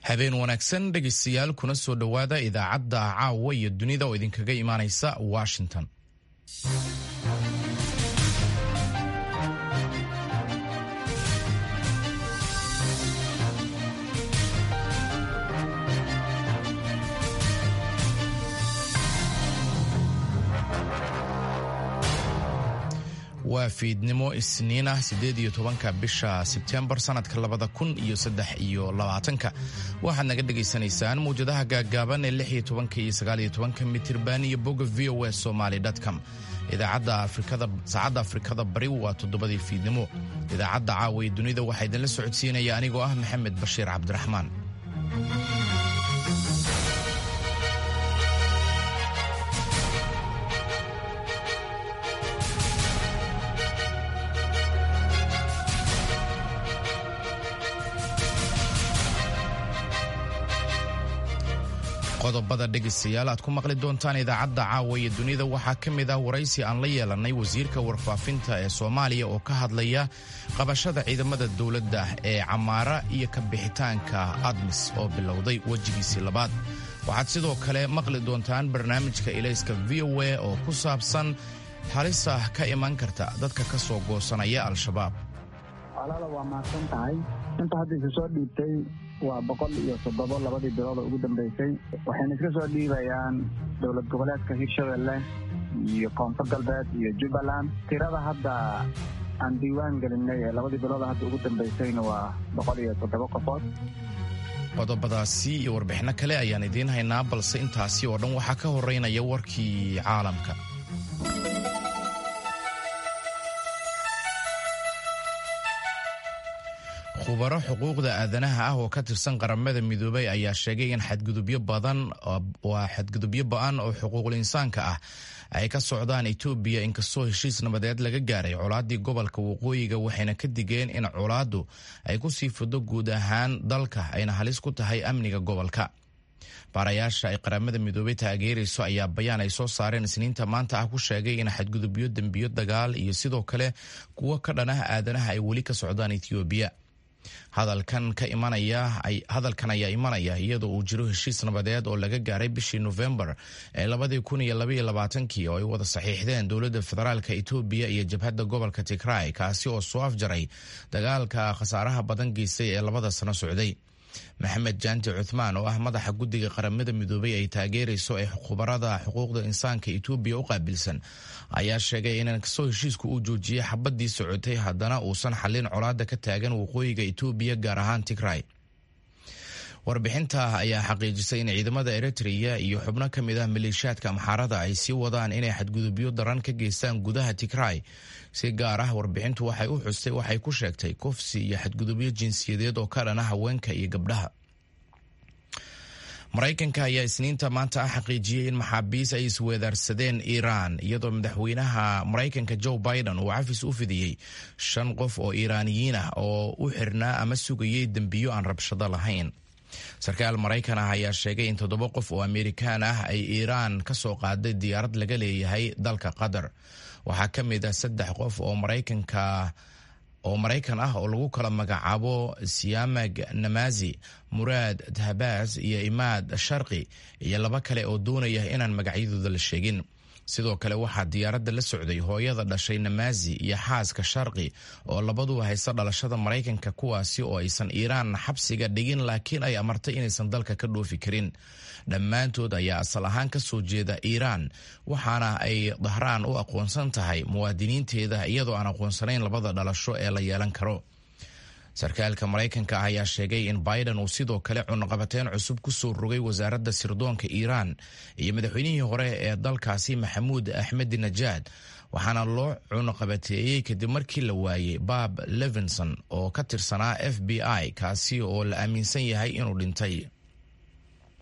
habeen wanaagsan dhegaystayaal kuna soo dhowaada idaacadda caawa iyo dunida oo idinkaga imaanaysa washington waa fiidnimo isniin ah sideed iyo tobanka bisha sebtembar sanadka labada kun iyo saddex iyo labaatanka waxaad naga dhagaysanaysaan mawjadaha gaaggaaban ee lix iyo tobanka iyo sagaal iyo tobanka mitirban iyo bogga v o s somaly com idaacadda afrikada saacadda afrikada bari waa toddobadii fiidnimo idaacadda caawa ee dunida waxaa idinla socodsiinaya anigoo ah maxamed bashiir cabdiraxmaan qodobada dhegaystayaal aad ku maqli doontaan idaacadda caawa iyo dunida waxaa ka mid ah waraysi aan la yeelannay wasiirka warfaafinta ee soomaaliya oo ka hadlaya qabashada ciidamada dowladda ee camaara iyo ka bixitaanka admis oo bilowday wejigiisii labaad waxaad sidoo kale maqli doontaan barnaamijka ilayska v o a oo ku saabsan halisa ka iman karta dadka ka soo goosanaya al-shabaab alaala waa mahadsan tahay inta hadda isu soo dhiibtay waa boqol iyo toddobo labadii bilood oo ugu dambeysay waxayna iska soo dhiibayaan dowlad goboleedka hirshabelle iyo koonfur galbeed iyo jubbaland tirada hadda aan diiwaan gelinay ee labadii bilood hadda ugu dambeysayna waa boqol iyo toddobo qofood qodobadaasi iyo warbixinno kale ayaan idiin haynaa balse intaasi oo dhan waxaa ka horeynaya warkii caalamka khubaro xuquuqda aadanaha ah oo ka tirsan qaramada midoobay ayaa sheegay in xadgudubyo badan waa xadgudubyo ba-an oo xuquuqul insaanka ah ay ka socdaan etoobiya inkastoo heshiis nabadeed laga gaaray colaadii gobolka waqooyiga waxayna ka digeen in colaaddu ay ku sii fido guud ahaan dalka ayna halis ku tahay amniga gobolka baarayaasha ay qaramada midoobey taageerayso ayaa bayaan ay soo saareen isniinta maanta ah ku sheegay in xadgudubyo dembiyo dagaal iyo sidoo kale kuwo ka dhanah aadanaha ay weli ka socdaan etoobiya hadalkan ka imanaya hadalkan ayaa imanaya iyadoo uu jiro heshiis nabadeed oo laga gaaray bishii nofembar ee labadii kun iyo labaiyo labaatankii oo ay wada saxiixdeen dowladda federaalka etoobiya iyo jabhadda gobolka tigray kaasi oo soo afjaray dagaalka khasaaraha badan geystay ee labada sano socday maxamed jaanti cuthmaan oo ah madaxa guddiga qaramada midoobay ay taageerayso ee khubarada xuquuqda insaanka etoobiya u qaabilsan ayaa sheegay in kastoo heshiisku uu joojiyey xabadii socotay haddana uusan xallin colaada ka taagan waqooyiga etoobiya gaar ahaan tigray warbixinta ayaa xaqiijisay in ciidamada eritrea iyo xubno ka mid ah maleeshiyaadka amxaarada ay sii wadaan inay xadgudubyo daran ka geystaan gudaha tigray si gaar ah warbixintu waxay u xustay waxay ku sheegtay kufsi iyo xadgudubyo jinsiyadeed oo ka dhana haweenka iyo gabdhaha maraykanka ayaa isniinta maanta ah xaqiijiyey in maxaabiis ay isweedaarsadeen iiraan iyadoo madaxweynaha maraykanka joe biden uu cafis u fidiyey shan qof oo iiraaniyiin ah oo u xirnaa ama sugayey dembiyo aan rabshado lahayn sarkaal maraykan ah ayaa sheegay in toddoba qof oo amerikaan ah ay iiraan ka soo qaaday diyaarad laga leeyahay dalka qatar waxaa ka mid ah saddex qof oo maraykanka oo maraykan ah oo lagu kala magacaabo siyamag namazi muraad dahbaas iyo imaad sharqi iyo laba kale oo doonaya inaan magacyadooda la sheegin sidoo kale waxaa diyaaradda la socday hooyada dhashay namazi iyo xaaska sharqi oo labaduba haysta dhalashada maraykanka kuwaasi oo aysan iiraan xabsiga dhigin laakiin ay amartay inaysan dalka ka dhoofi karin dhammaantood ayaa asal ahaan ka soo jeeda iiraan waxaana ay dahraan u aqoonsan tahay muwaadiniinteeda iyadoo aan aqoonsanayn labada dhalasho ee la yeelan karo sarkaalka maraykanka ah ayaa sheegay in biden uu sidoo kale cunaqabateyn cusub ku soo rogay wasaaradda sirdoonka iiraan iyo madaxweynihii hore ee dalkaasi maxamuud axmedi najaad waxaana loo cunaqabateeyey kadib markii la waayey bob levinson oo ka tirsanaa f b i kaasi oo la aaminsan yahay inuu dhintay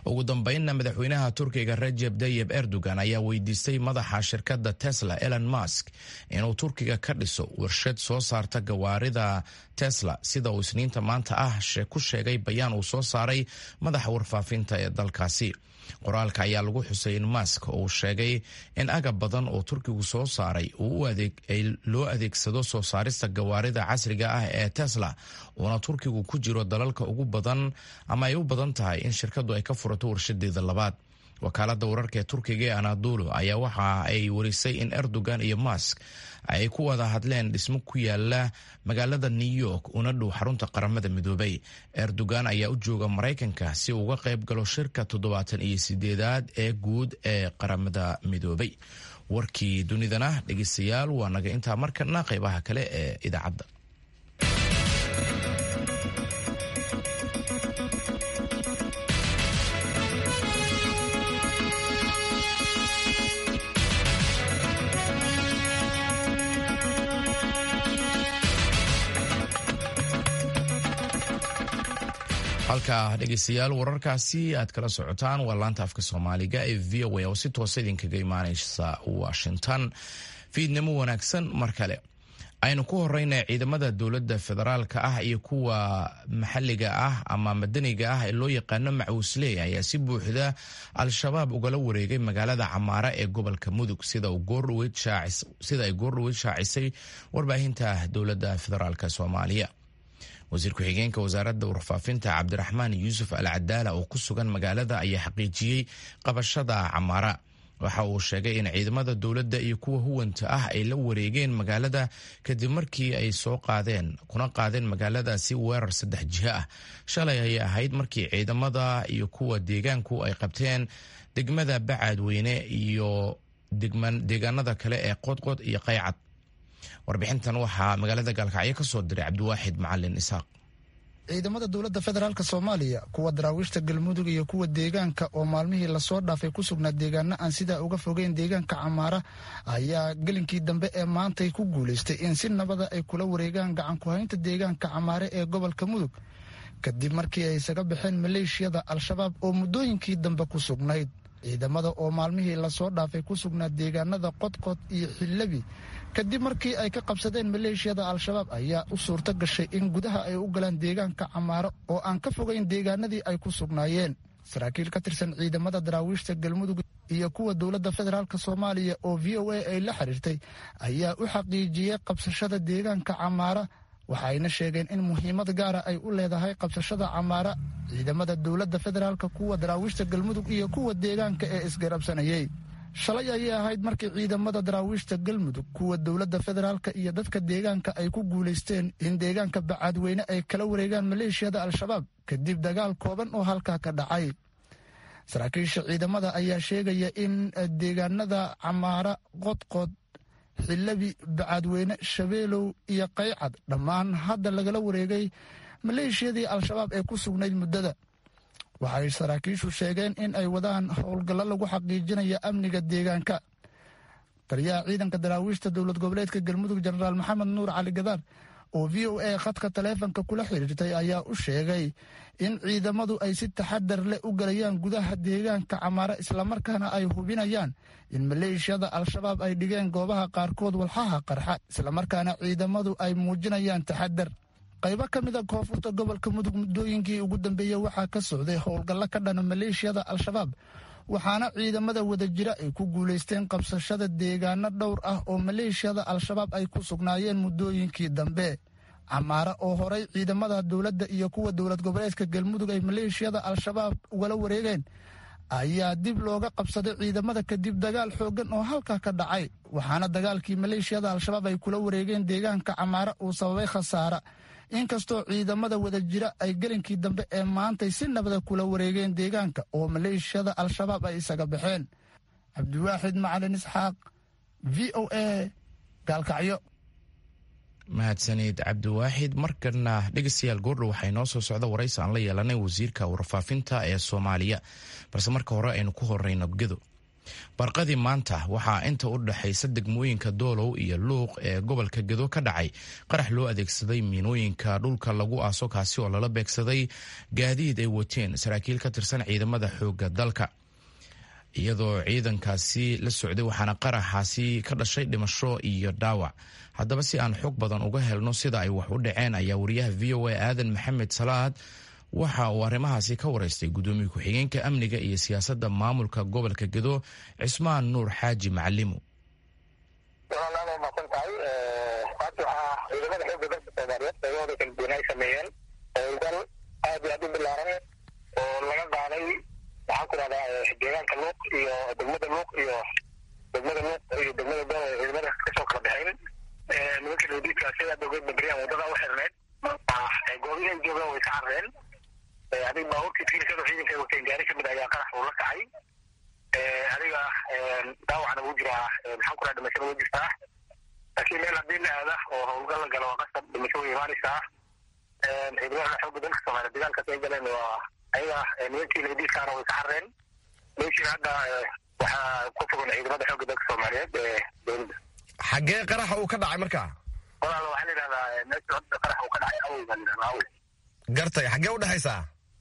ugu dambeynna madaxweynaha turkiga rajeb tayib erdogan ayaa weydiistay madaxa shirkadda tesla elon musk inuu turkiga ka dhiso warshad soo saarta gawaarida tesla sida uu isniinta maanta ah ku sheegay bayaan uu soo saaray madaxa warfaafinta ee dalkaasi qoraalka ayaa lagu xusay in mask uu sheegay in agab badan oo turkigu soo saaray loo adeegsado soo saarista gawaarida casriga ah ee tesla uuna turkigu ku jiro dalalka ugu badan ama ay u badan tahay in shirkadu ay ka furato warshadeeda labaad wakaalada wararka ee turkiga ee anadulu ayaa waxa ay warisay in erdogan iyo mask ay ku wada hadleen dhismo ku yaala magaalada new york una dhow xarunta qaramada midoobay erdogan ayaa u jooga maraykanka si uu uga qayb galo shirka toddobaatan iyo sideedaad ee guud ee qaramada midoobay warkii dunidana dhegeystayaal waa naga intaa markana qaybaha kale ee idaacadda halka dhegeystayaal wararkaasi aad kala socotaan waa laanta afka soomaaliga ee v o a oo si toosa idinkaga imaaneysa washington fiidnimo wanaagsan mar kale aynu ku horeyna ciidamada dowladda federaalka ah iyo kuwa maxalliga ah ama madaniga ah ee loo yaqaano macuusley ayaa si buuxda al-shabaab ugala wareegay magaalada camaara ee gobolka mudug sida ay goordhoweyd shaacisay warbaahinta dowladda federaalk soomaaliya wasiir ku-xigeenka wasaaradda warfaafinta cabdiraxmaan yuusuf al cadaala oo ku sugan magaalada ayaa xaqiijiyey qabashada camaara waxa uu sheegay in ciidamada dowladda iyo kuwa huwanta ah ay la wareegeen magaalada kadib markii ay soo qaadeen kuna qaadeen magaaladaasi weerar saddex jiho ah shalay ayay ahayd markii ciidamada iyo kuwa deegaanku ay qabteen degmada bacaadweyne iyo deegaanada kale ee qodqod iyo qaycad warbixintan waxaa magaalada gaalkacyo ka soo diray cabdiwaaxid macalin isaaq ciidamada dowladda federaalk soomaaliya kuwa daraawiishta galmudug iyo kuwa deegaanka oo maalmihii lasoo dhaafay ku sugnaa deegaano aan sidaa uga fogeyn deegaanka camaara ayaa gelinkii dambe ee maantay ku guulaystay in si nabada ay kula wareegaan gacan ku-haynta deegaanka camaare ee gobolka mudug kadib markii ay isaga baxeen maleeshiyada al-shabaab oo muddooyinkii dambe ku sugnayd ciidamada oo maalmihii lasoo dhaafay ku sugnaa deegaanada qodqod iyo xillabi kadib markii ay ka qabsadeen maleeshiyada al-shabaab ayaa u suurto gashay in gudaha ay u galaan deegaanka camaaro oo aan ka fogayn deegaanadii ay ku sugnaayeen saraakiil ka tirsan ciidamada daraawiishta galmudug iyo kuwa dowladda federaalk soomaaliya oo v o a ay la xiriirtay ayaa u xaqiijiyey qabsashada deegaanka camaara waxayna sheegeen in muhiimad gaara ay u leedahay qabsashada camaara ciidamada dowladda federaalk kuwa daraawiishta galmudug iyo kuwa deegaanka ee isgarabsanayey shalay ayay ahayd markii ciidamada daraawiishta galmudug kuwa dowladda federaalka iyo dadka deegaanka ay ku guulaysteen in deegaanka bacaadweyne ay kala wareegaan maleeshiyada al-shabaab kadib dagaal kooban oo halkaa ka dhacay saraakiisha ciidamada ayaa sheegaya in deegaanada camaara qodqod xillabi bacaadweyne shabeelow iyo qaycad dhammaan hadda lagala wareegay maleeshiyadii al-shabaab ee ku sugnayd muddada waxay saraakiishu sheegeen in ay wadaan howlgallo lagu xaqiijinaya amniga deegaanka taliyaha ciidanka daraawiishta dowlad goboleedka galmudug jenaraal maxamed nuur cali gadaar oo v o a khadka taleefonka kula xiriirtay ayaa u sheegay in ciidamadu ay si taxadar leh u galayaan gudaha deegaanka camaare islamarkaana ay hubinayaan in maleeshiyada al-shabaab ay dhigeen goobaha qaarkood walxaha qarxa islamarkaana ciidamadu ay muujinayaan taxadar qaybo ka mid a koonfurta gobolka mudug muddooyinkii ugu dambeeyey waxaa ka socday howlgallo ka dhana maleeshiyada al-shabaab waxaana ciidamada wadajira ay ku guulaysteen qabsashada deegaano dhowr ah oo maleeshiyada al-shabaab ay ku sugnaayeen muddooyinkii dambe camaare oo horay ciidamada dowladda iyo kuwa dowlad goboleedka galmudug ay maleeshiyada al-shabaab ugala wareegeen ayaa dib looga qabsaday ciidamada kadib dagaal xooggan oo halkaa ka dhacay waxaana dagaalkii maleeshiyada al-shabaab ay kula wareegeen deegaanka camaare uu sababay khasaara inkastoo ciidamada wadajira ay gelinkii dambe ee maantay si nabada kula wareegeen deegaanka oo maleeshiyada al-shabaab ay isaga baxeen cabdiwaaxid macalin isxaaq v o a gaalkacyo mahadsanid cabdiwaaxid markana dhegeystayaal goordhow waxaa inoo soo socda waraysi aan la yeelanay wasiirka warfaafinta ee soomaaliya balse marka hore aynu ku horeyno gedo barqadii maanta waxaa inta u dhexaysa degmooyinka doolow iyo luuq ee gobolka gedo ka dhacay qarax loo adeegsaday miinooyinka dhulka lagu aaso kaasi oo lala beegsaday gaadiid ay wateen saraakiil ka tirsan ciidamada xoogga dalka iyadoo ciidankaasi la socday waxaana qaraxaasi ka dhashay dhimasho iyo dhaawac haddaba si aan xog badan uga helno sida ay wax u dhaceen ayaa wariyaha v o a aadan maxamed salaad waxa uu arrimahaasi ka waraystay gudoomiye ku-xigeenka amniga iyo siyaasadda maamulka gobolka gedo cismaan nuur xaaji macalimu walaalaada maadsan tahay maanta waxaa ciidamada xoogga dalka soomaaliyeed qaybahooda kala duwan ay sameeyeen howlgal aad iyo aad u bilaaran oo laga qaaday waxaan ku dhahdaa deegaanka luuq iyo degmada luuq iyo degmada luuq iyo degmada dool ee ciidamada kasoo kala baxeen nimanka nadiidka sidaa ogeed babriyaan wadada u xirneed goobihii ay joogaan way ka carreen adiga baabuurkii tiirkada ciidanka ay wateen gaari kamid ayaa qarax uu la kacay adiga daawacna wuu jiraa maxaan ku dhaha dhimashada wuu jirtaa laakiin meel haddii la aada oo howlgal la galo waa qasab dhimasho way imaanaysaa ciidamada xoogga dalka soomaaliya dagaalkaas ay galeen waa ayaga nimankii nadiidkaana way ka carreen meeshiina hadda waxaa ku fogan ciidamada xoogga dalka soomaaliyeed ee dowladda xaggee qaraxa uu ka dhacay marka walaal waxaa la yidhahdaa meesha hadda qarax uu ka dhacay awey baa la yidhahdaa awey gartay xaggee u dhexaysaa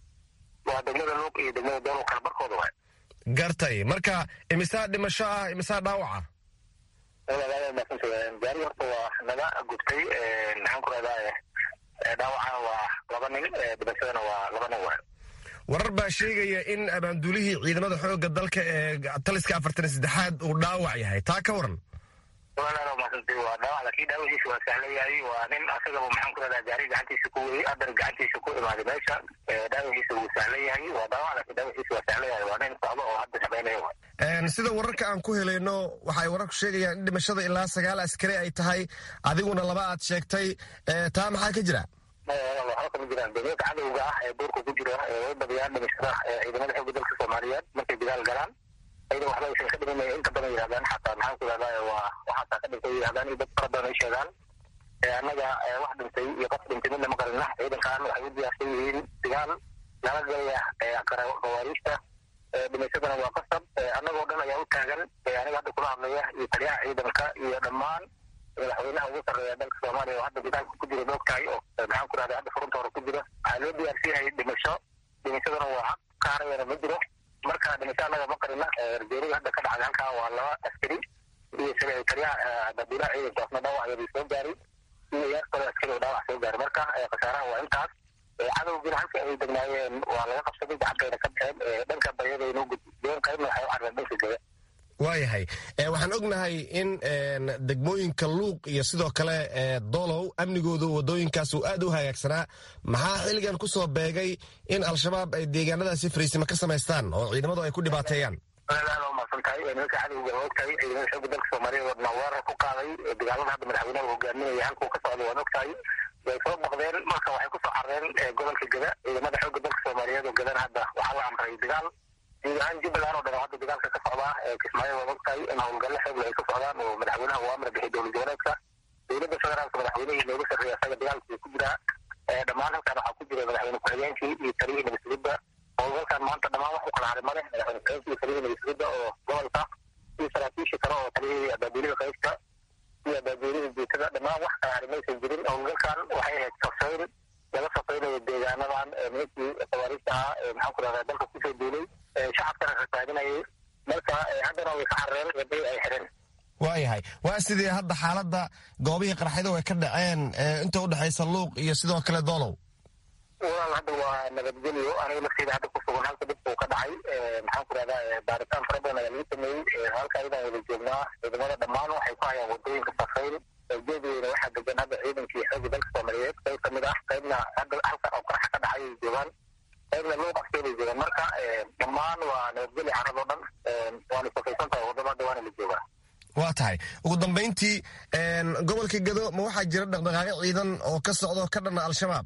waa degmada luuq iyo degmada doolow kala barkooda waay gartay marka imisaa dhimasho ah imisaa dhaawaca walaalaada maasanta gaari horta waa naga gubtay maxaan ku rahdaa dhaawacana waa laba nin dhimashadana waa laba nin waay warar baa sheegaya in abaanduulihii ciidamada xoogga dalka ee taliska afartan iyo saddexaad uu dhaawac yahay taa ka waran walaalaada maasanta waa dhaawac laakiin dhaawaciisa waa sahlan yahay waa nin asagaba maxaan ku rahdaa gaari gacantiisa ku weyey adar gacantiisa ku imaaday meesha dhaawaciisa wuu sahlan yahay waa dhaawac laakiin dhaawaciisa waa sahlan yahay waa nin socdo oo hadda shaqeynaya waay sida wararka aan ku helayno waxay wararku sheegayaan in dhimashada ilaa sagaal askari ay tahay adiguna laba aad sheegtay taa maxaa ka jira waxba kama jiraan dowladka cadowga ah ee duurka ku jira way badiyaan dhimashada ciidamada xoogga dalka soomaaliyeed markay dagaal galaan ayada waxba aysan ka dhimanaya inta badan yidhahdaan xataa maxaan ku yidhahdaa waa waxaasaa ka dhintay yidhahdaan iyo dad fara badan ay sheegaan annaga wax dhintay iyo qof dhintay midna ma qarina ciidankan waxay u diyaarsan yihiin dagaal lala galaya khawaariijta dhimashadana waa qasab annagoo dhan ayaa u taagan aniga hadda kula hadlaya iyo taliyaha ciidanka iyo dhammaan madaxweynaha ugu sarreeya dalka soomaaliya oo hadda dagaalka ku jira doog tahay oo maxaan ku rahda hadda furunta hore ku jira waxaa loo diyaarsan yahay dhimasho dhimashadana waa xaq ka harayana ma jiro marka dhimasho annaga ma qarina ergeeriga hadda ka dhacday halkan waa laba askari iyo taliyaha dabiilaha ciidankaasna dhaawac yadii soo gaaray iyo yaar kale askari oo dhaawac soo gaaray marka khasaaraha waa intaas cadowgiina halka ay degnaayeen waa laga qabsaday gacantayna ka baxeen dhanka baryada inoo gudbeen qaybna waxay u carreen dhanka gada waayahay waxaan ognahay in degmooyinka luuq iyo sidoo kale dolow amnigoodu wadooyinkaas uu aad u hagaagsanaa maxaa xilligan ku soo beegay in al-shabaab ay deegaanadaasi fariisimo ka samaystaan oo ciidamadu ay ku dhibaateeyaan aad u mahadsan tahay nimanka cadowga waa ogtahay ciidamada xoogga dalka soomaaliya wadna weerar ku qaaday dagaalada hadda madaxweynaha hogaaminaya halkuu ka socda waan ogtahay way soo baqdeen marka waxay kusoo carreen gobolka gada ciidamada xoogga dalka soomaaliyeed oo gadana hadda waxaa la amray dagaal guud ahaan jubbaland oo dhan oo hadda dagaalka ka socdaa kismaayo waa ogtahay in howlgalle xoogle ay ka socdaan oo madaxweynaha uu amra bixiyay dowlad goboleedka dowladda federaalka madaxweynihii nooga sarreeya asaga dagaalkii ku jiraa dhammaan halkan waxaa ku jira madaxweyne ku-xigeenkii iyo taliyihii nabadsugidda howlgalkan maanta dhammaan wax u kala haray male madaxweyne ku-xigeenkii iyo taliyihii nabadsugidda oo gobolka iyo saraakiisha kale oo taliyihii abaabuulida qaybta iyo abaabuulida jeetada dhammaan wax kala haray maysan jirin howlgalkan waxay ahayd safayn laga safaynayo deegaanadan nimankii khawaariijta ahaa ee maxaan ku rahdaa dalka kusoo duulay shacabkana rasaadinayay marka haddana way ka carreen wadadii ay xireen waayahay waa sidii hadda xaaladda goobihii qarxyada way ka dhaceen inta u dhexaysa luuq iyo sidoo kale doolow walaal hadda waa nabadgelyo aniga lafteeda hadda ku sugan halka dhibka uu ka dhacay maxaan ku rahdaa baaritaan fara badan ayaa lagu sameeyey halka ayadaan wada joognaa ciidamada dhammaan waxay ku hayaan wadooyinka safayn jeedweyne waxaa degan hadda ciidankii xoogga dalka soomaaliyeed qayb kamid ah qaybna hadda halkan oo qaraxa ka dhacay ay joogaan qaybna luuq afkeeday joogaan marka dhammaan waa nabadgelyo carradoo dhan waana safaysan tahay waddada hadda waana la joogaa waa tahay ugu dambayntii gobolka gado ma waxaa jira dhaqdhaqaaqyo ciidan oo ka socdo ka dhanna al-shabaab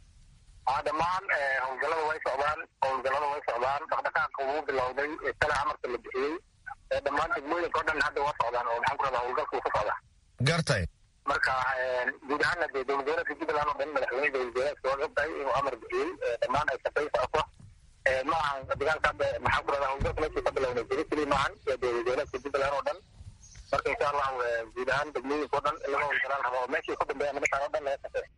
aa dhammaan howlgallada way socdaan howlgallada way socdaan dhaqdhaqaaqa wuu bilowday tala amarka la bixiyey dhammaan degmooyinka o dhan hadda waa socdaan oo maxaan ku rahdaa howlgalkuu ka socda gartay marka guud ahaana dee dowlad goboleedka jubbaland oo dhan madaxweyne dowlad goboleedka waa ogtahay inuu amar bixiyey dhammaan ay shaqay socoto ma ahan dagaalka hadda maxaan ku rahdaa howlgalka meeshii ka bilownay jiri keli maahan ahaan degmooyinka o dhan in laga howlgalaan rabo oo meeshii ku dambeeya nimankaan o dhan laga shaqeeya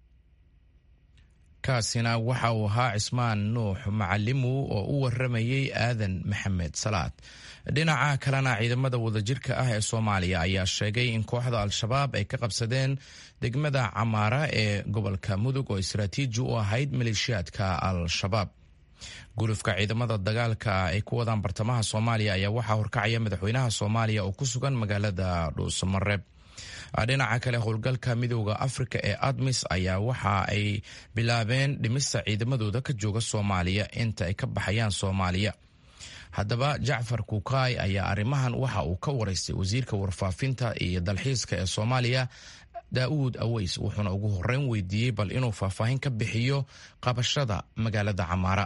kaasina waxa uu ahaa cismaan nuux macalimu oo u waramayey aadan maxamed salaad dhinaca kalena ciidamada wadajirka ah ee soomaaliya ayaa sheegay in kooxda al-shabaab ay ka qabsadeen degmada camaara ee gobolka mudug oo istaraatiiji u ahayd maleeshiyaadka al-shabaab gulufka ciidamada dagaalka ay ku wadaan bartamaha soomaaliya ayaa waxaa horkacaya madaxweynaha soomaaliya oo ku sugan magaalada dhuusamareeb dhinaca kale howlgalka midooda afrika ee admis ayaa waxa ay bilaabeen dhimista ciidamadooda ka jooga soomaaliya inta ay ka baxayaan soomaaliya haddaba jacfar kukaay ayaa arrimahan waxa uu ka waraystay wasiirka warfaafinta iyo dalxiiska ee soomaaliya daa'uud aweys wuxuuna ugu horeyn weydiiyey bal inuu faahfaahin ka bixiyo qabashada magaalada camaara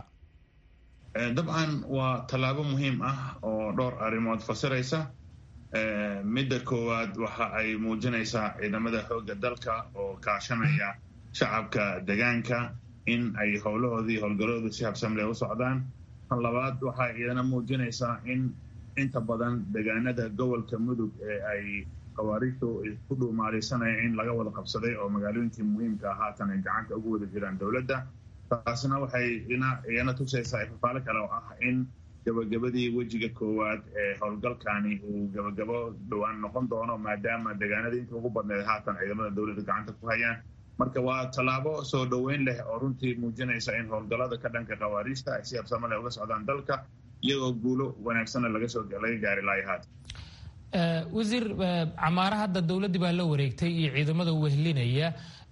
dabcan waa tallaabo muhiim ah oo dhowr arrimood fasiraysa midda koowaad waxa ay muujinaysaa ciidamada xoogga dalka oo kaashanaya shacabka degaanka in ay howlahoodii howlgaloodu si habsamle u socdaan tan labaad waxay iyadana muujinaysaa in inta badan degaanada gobolka mudug ee ay khawaariijtu ku dhuumaalaysanaya in laga wada qabsaday oo magaalooyinkii muhiimka ah haatan ay gacanta ugu wada jiraan dowladda taasna waxay iyana tusaysaa ifafaalo kale oo ah in gabagabadii wejiga koowaad ee howlgalkani uu gabagabo dhowaan noqon doono maadaama degaanadii inta ugu badneed haatan ciidamada dowladda gacanta ku hayaan marka waa tallaabo soo dhoweyn leh oo runtii muujinaysa in howlgallada ka dhanka khawaariijta ay si habsamo leh uga socdaan dalka iyagoo guulo wanaagsanna laga soo laga gaari lahay haatan wasiir camaara hadda dowladdii baa la wareegtay iyo ciidamada wehlinaya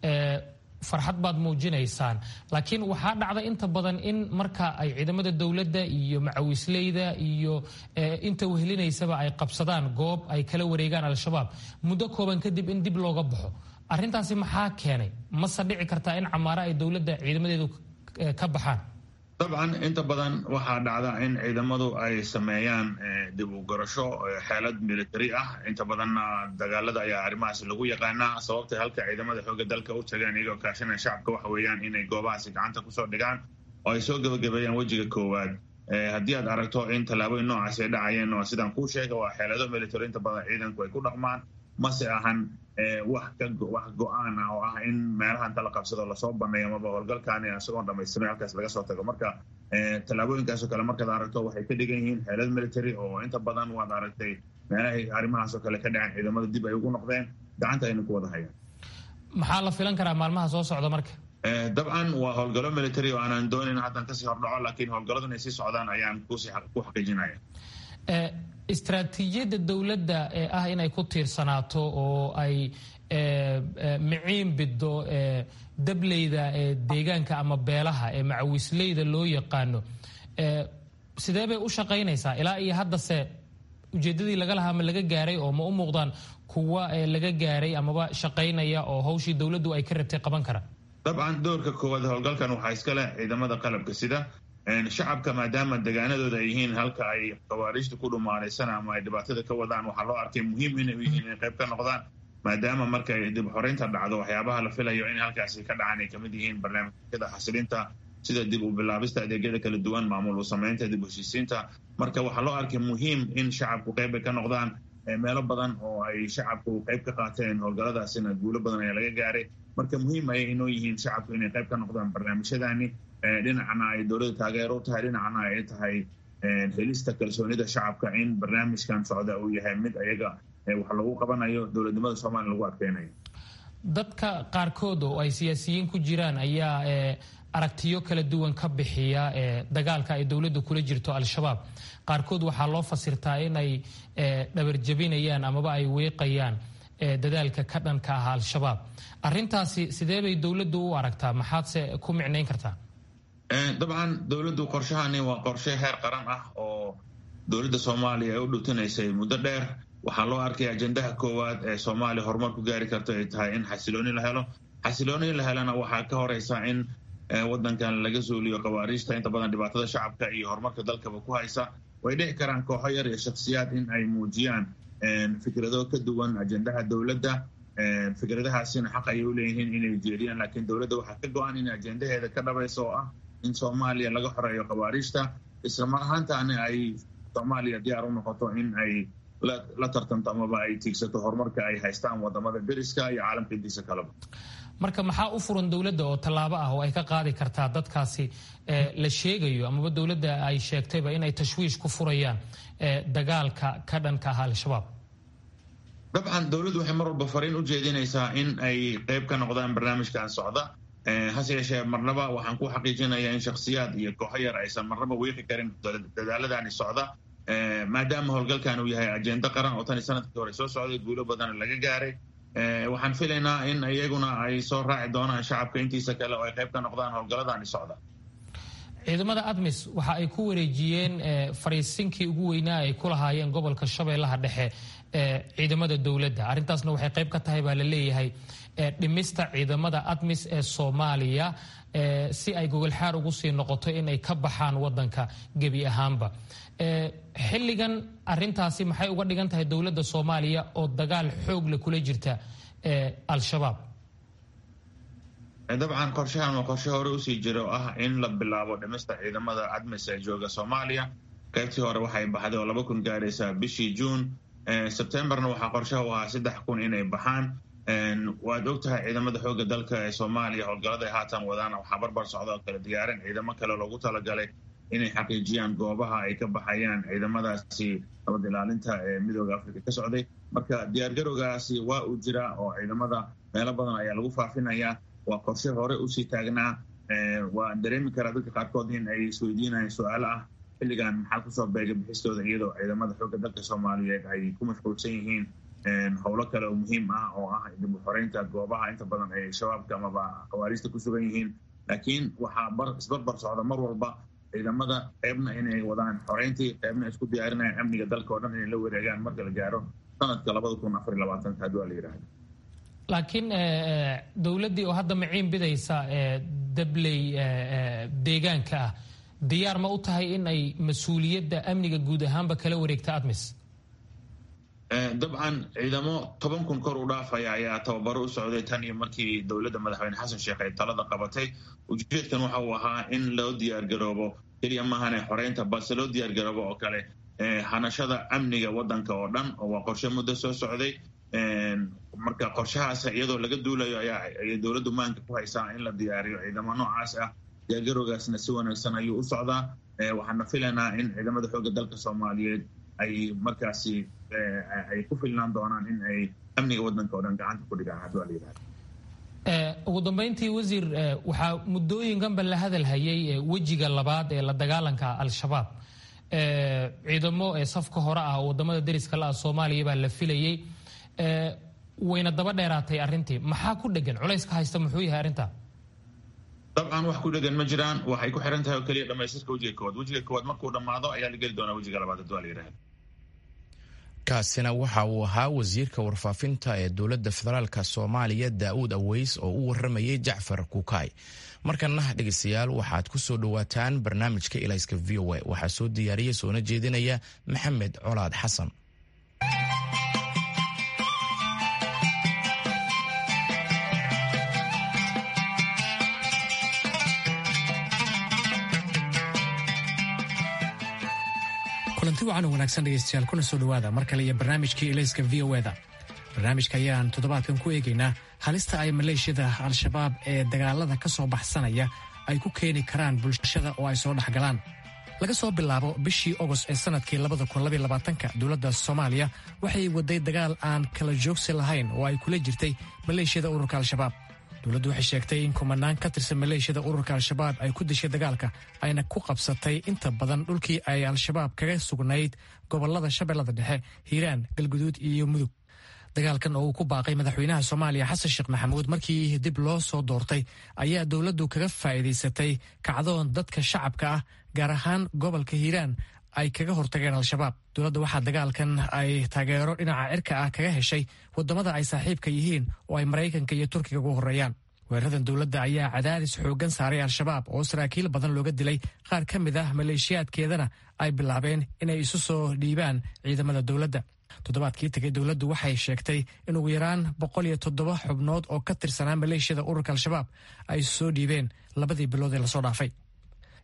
farxad baad muujinaysaan laakiin waxaa dhacda inta badan in marka ay ciidamada dowladda iyo macawisleyda iyo inta wehlinaysaba ay qabsadaan goob ay kala wareegaan al-shabaab muddo kooban kadib in dib looga baxo arrintaasi maxaa keenay mase dhici kartaa in camaaro ay dowladda ciidamadeedu ka baxaan dabcan inta badan waxaa dhacda in ciidamadu ay sameeyaan dib u garasho xeelad military ah inta badanna dagaalada ayaa arrimahaas lagu yaqaanaa sababtay halka ciidamada xoogga dalka u tagaan iyagoo kaashanaya shacabka waxa weeyaan inay goobahaasi gacanta kusoo dhigaan oo ay soo gebagabeeyaan wejiga koowaad haddii aad aragto in tallaabooyin noocaasi ay dhacayeen oo sidaan kuu sheega waa xeelado military inta badan ciidanku ay ku dhaqmaan mase ahan wax wax go-aan ah oo ah in meelaha inta la qabsado lasoo baneeyo amaba howlgalkaani isagoon dhamaystirnay halkaas laga soo tago marka tallaabooyinkaasoo kale markaad aragto waxay ka dhigan yihiin xeelad military oo inta badan waad aragtay meelahay arrimahaasoo kale ka dhaceen ciidamada dib ay ugu noqdeen gacanta ayna ku wada hayaan maxaa la filan karaa maalmaha soo socda marka dabcan waa howlgallo military oo aanan doonayn haddan kasii hordhaco laakiin howlgalladu inay sii socdaan ayaan kusii ku xaqiijinaya istraatiijiyadda dowladda ee ah inay ku tiirsanaato oo ay miciin biddo dableyda deegaanka ama beelaha ee macawisleyda loo yaqaano sidee bay u shaqaynaysaa ilaa iyo haddase ujeeddadii laga lahaa ma laga gaaray oo ma u muuqdaan kuwa laga gaaray amaba shaqaynaya oo hawshii dowladdu ay ka rabtay qaban kara dabcan doorka koowaad howlgalkan waxaa iska leh ciidamada qalabka sida shacabka maadaama degaanadooda ay yihiin halka ay khawaariijta ku dhumaalaysana ama ay dhibaatada ka wadaan waxaa loo arkay muhiim inay u yihiin inay qayb ka noqdaan maadaama markay dib xoreynta dhacdo waxyaabaha la filayo in halkaasi ka dhacaan ay kamid yihiin barnaamijyada xasilinta sida dib u bilaabista adeegyada kala duwan maamul u samaynta dib u heshiisiinta marka waxaa loo arkay muhiim in shacabku qayb ay ka noqdaan meelo badan oo ay shacabku qayb ka qaateen howlgalladaasina guulo badan ayaa laga gaaray marka muhiim ayay inoo yihiin shacabku inay qayb ka noqdaan barnaamijyadani dhinacna ay dowladda taageero u tahay dhinacna ay tahay helista kalsoonida shacabka in barnaamijkan socda uu yahay mid ayaga wax lagu qabanayo dowladnimada soomaaliya lagu adkeynayo dadka qaarkood oo ay siyaasiyiin ku jiraan ayaa aragtiyo kala duwan ka bixiya dagaalka ay dowladda kula jirto al-shabaab qaarkood waxaa loo fasirtaa in ay dhabarjabinayaan amaba ay weeqayaan dadaalka ka dhanka ah al-shabaab arintaasi sidee bay dowladdu u aragtaa maxaadse ku micnayn kartaa dabcan dowladdu qorshahani waa qorshe heer qaran ah oo dowladda soomaaliya ay u dhutinaysay muddo dheer waxaa loo arkay ajendaha koowaad ee soomaaliya horumar ku gaari karto ay tahay in xasilooni la helo xasilooni la helana waxaa ka horeysa in wadankan laga suuliyo khawaariijta inta badan dhibaatada shacabka iyo horumarka dalkaba ku haysa way dhici karaan kooxo yar iyo shaksiyaad in ay muujiyaan fikrado ka duwan ajendaha dowladda fikradahaasina xaq ayay u leeyihiin inay jeediyaan laakiin dowladda waxaa ka go-an in ajendaheeda ka dhabaysa oo ah in soomaaliya laga xoreeyo khawaariijta isla mar ahaantaana ay soomaaliya diyaar u noqoto in ay la tartanto amaba ay tiigsato horumarka ay haystaan wadamada deriska iyo caalamka intiisa kaleba marka maxaa u furan dowladda oo tallaabo ah oo ay ka qaadi kartaa dadkaasi la sheegayo amaba dowladda ay sheegtayba inay tashwiish ku furayaan dagaalka ka dhanka ah al-shabaab dabcan dowladdu waxay mar walba fariin u jeedinaysaa in ay qayb ka noqdaan barnaamijkan socda hase yeeshee marnaba waxaan ku xaqiijinayaa in shakhsiyaad iyo kooxo yar aysan marnaba wiiqi karin dadaaladani socda maadaama howlgalkan uu yahay ajendo qaran oo tani sanadkii hore soo socday guulo badan laga gaaray waxaan filaynaa in iyaguna ay soo raaci doonaan shacabka intiisa kale oo ay qayb ka noqdaan howlgaladani socda ciidamada admis waxa ay ku wareejiyeen fariisinkii ugu weynaa ay ku lahaayeen gobolka shabeellaha dhexe ciidamada dowladda arrintaasna waxay qayb ka tahay baa la leeyahay dhimista ciidamada admis ee soomaaliya si ay gogolxaar ugu sii noqoto in ay ka baxaan wadanka gebi ahaanba xilligan arintaasi maxay uga dhigan tahay dowladda soomaaliya oo dagaal xoogle kula jirta al-shabaab dabcan qorshahan waa qorshe hore usii jira oo ah in la bilaabo dhimista ciidamada admis ee jooga soomaaliya qaybtii hore waxay baxday oo laba kun gaaraysaa bishii juun sebtembarna waxaa qorshaha u ahaa saddex kun inay baxaan waad og tahay ciidamada xooga dalka ee soomaaliya howlgallada ay haatan wadaan waxaa barbar socda oo kale diyaarin ciidamo kale loogu talagalay inay xaqiijiyaan goobaha ay ka baxayaan ciidamadaasi nabad ilaalinta ee midooda africa ka socday marka diyaargarowgaasi waa uu jiraa oo ciidamada meelo badan ayaa lagu faafinayaa waa qorshe hore usii taagnaa waan dareemi karaa dadka qaarkood in ay isweydiinayaan su-aalo ah xilligan maxaa kusoo beegay bixistooda iyadoo ciidamada xooga dalka soomaaliyeed ay ku mashquulsan yihiin howlo kale oo muhiim ah oo ah dib u xoreynta goobaha inta badan ay shabaabka amaba khawaariista ku sugan yihiin laakiin waxaa isbarbar socda mar walba ciidamada qeybna inay wadaan xoreyntii qeybna isku diyaarinayaan amniga dalka oo dhan inay la wareegaan marka la gaaro sanadka labada kun afar iyo labaatanka haddii waa la yidhahda laakiin dowladdii oo hadda maciin bidaysa dabley deegaanka ah diyaar ma u tahay in ay mas-uuliyadda amniga guud ahaanba kala wareegta admis dabcan ciidamo toban kun kor u dhaafaya ayaa tababaro u socday tan iyo markii dowladda madaxweyne xasan sheekh ay talada qabatay ujeedkan waxa uu ahaa in loo diyaargaroobo keliya maahane xoreynta balse loo diyaargaroobo oo kale hanashada amniga wadanka oo dhan oo waa qorshe muddo soo socday marka qorshahaas iyadoo laga duulayo ayay dowladdu maanka ku haysaa in la diyaariyo ciidamo noocaas ah diyaargarowgaasna si wanaagsan ayuu u socdaa waxaana filaynaa in ciidamada xoogga dalka soomaaliyeed ay markaasi ay ku filnaan doonaan in ay amniga wadanka oo dhan gacanta ku dhigaan haddii waa la yidhahda ugu dambeyntii wasiir waxaa muddooyinkanba la hadal hayay wejiga labaad ee la dagaalanka al-shabaab ciidamo safka hore ah oo wadamada deriska la ah soomaaliya baa la filayey wayna daba dheeraatay arrintii maxaa ku dhegan culayska haysta muxuu yahay arrinta dabcan wax ku dhegan ma jiraan waxay ku xiran tahay oo keliya dhamaystirka wejiga koowaad wejiga koowaad markuu dhammaado ayaa la geli doonaa wejiga labaad haddii waa la yidhahda kaasina waxa uu ahaa wasiirka warfaafinta ee dowladda federaalka soomaaliya daa'uud aweys oo u waramayay jacfar kukaay markana dhegeystayaal waxaad ku soo dhowaataan barnaamijka ilayska v o a waxaa soo diyaariya soona jeedinaya maxamed colaad xasan kulanti wacan oo wanaagsan dhegaystayaal kuna soo dhowaada mar kale iyo barnaamijkii ilayska v o eda barnaamijka ayaan toddobaadkan ku eegaynaa halista ay maleeshiyada al-shabaab ee dagaalada ka soo baxsanaya ay ku keeni karaan bulshada oo ay soo dhexgalaan laga soo bilaabo bishii ogost ee sannadkii labadakunlabayabaatanka dowladda soomaaliya waxay waday dagaal aan kala joogsi lahayn oo ay kula jirtay maleeshiyada ururka al-shabaab dowladdu waxay sheegtay in kumanaan ka tirsan maleeshiyada ururka al-shabaab ay ku dishay dagaalka ayna ku qabsatay inta badan dhulkii ay al-shabaab kaga sugnayd gobollada shabeellada dhexe hiiraan galguduud iyo mudug dagaalkan oo uu ku baaqay madaxweynaha soomaaliya xasan sheekh maxamuud markii dib loo soo doortay ayaa dowladdu kaga faa'iidaysatay kacdoon dadka shacabka ah gaar ahaan gobolka hiiraan ay kaga hortageen al-shabaab dowladda waxaa dagaalkan ay taageero dhinaca cirka ah kaga heshay waddamada ay saaxiibka yihiin oo ay maraykanka iyo turkiga ugu horreeyaan weeraradan dowladda ayaa cadaadis xooggan saaray al-shabaab oo saraakiil badan looga dilay qaar ka mid ah maleeshiyaadkeedana ay bilaabeen inay isu soo dhiibaan ciidamada dowladda toddobaadkii tegay dowladdu waxay sheegtay in ugu yaraan boqol iyo toddoba xubnood oo ka tirsanaa maleeshiyada ururka al-shabaab ay soo dhiibeen labadii bilood ee lasoo dhaafay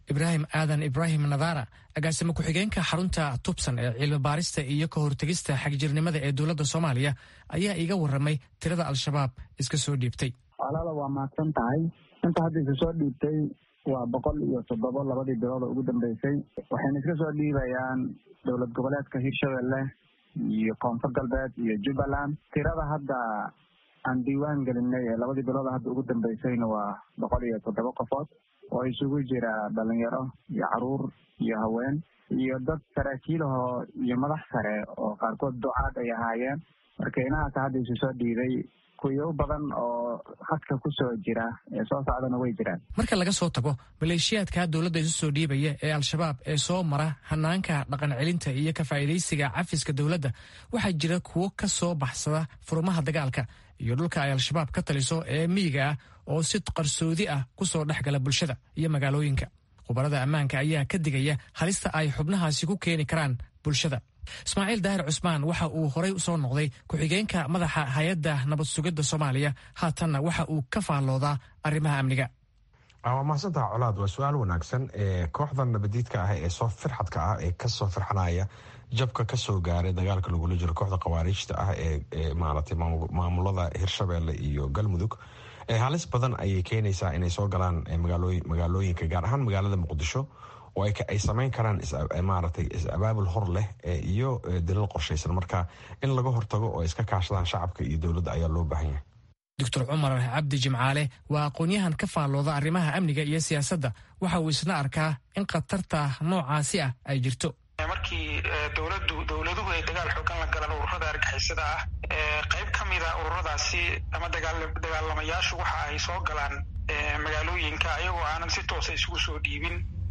ibraahim aadan ibraahim nadara agaasimo ku-xigeenka xarunta tubsan ee cilmi baarista iyo ka hortegista xagjirnimada ee dowladda soomaaliya ayaa iiga warramay tirada al-shabaab iska soo dhiibtay walaala waa mahadsan tahay inta hadda iska soo dhiibtay waa boqol iyo toddobo labadii bilood oo ugu dambeysay waxayna iska soo dhiibayaan dowlad goboleedka hirshabelle iyo koonfur galbeed iyo jubbaland tirada hadda aan diiwaan gelinay ee labadii bilood hadda ugu dambeysayna waa boqol iyo toddoba qofood oo isugu jira dhalinyaro iyo caruur iyo haween iyo dad saraakiilahoo iyo madax sare oo qaarkood ducaad ay ahaayeen marka inahaas hadda isu soo dhiibay kuyo badan oo hadka ku soo jira ee soo socdana way jiraan marka laga soo tago maleeshiyaadka dowladda isu soo dhiibaya ee al-shabaab ee soo mara hanaanka dhaqan celinta iyo ka faa'iidaysiga cafiska dowladda waxaa jira kuwo ka soo baxsada furmaha dagaalka iyo dhulka ay al-shabaab ka taliso ee miyiga ah oo si qarsoodi ah ku soo dhex gala bulshada iyo magaalooyinka khubarada ammaanka ayaa ka digaya halista ay xubnahaasi ku keeni karaan bulshada ismaaciil daahir cusmaan waxa uu horay usoo noqday ku-xigeenka madaxa hay-adda nabad sugidda soomaaliya haatanna waxa uu ka faalloodaa arrimaha amniga waa mahadsantaha colaad waa su-aal wanaagsan kooxda nabadiidka ah ee soo firxadka ah ee kasoo firxanaya jabka kasoo gaaray dagaalka lagula jiro kooxda khawaariijta ah ee maaragtay maamulada hirshabeelle iyo galmudug halis badan ayay keenaysaa inay soo galaan magaalooyinka gaar ahaan magaalada muqdisho oo ay sameyn karaan maaragtay is-abaabul hor leh iyo dalil qorshaysan marka in laga hortago oo iska kaashadaan shacabka iyo dowladda ayaa loo baahan yahay doctor cumar cabdi jimcaale waa aqoon-yahan ka faallooda arrimaha amniga iyo siyaasadda waxa uu isna arkaa in khatarta noocaasi ah ay jirto markii dowladdu dowladuhu ay dagaal xoogan la galaan ururada argixisada ah qayb ka mida ururadaasi ama dagaalamayaashu waxa ay soo galaan magaalooyinka ayagoo aanan si toosa isugu soo dhiibin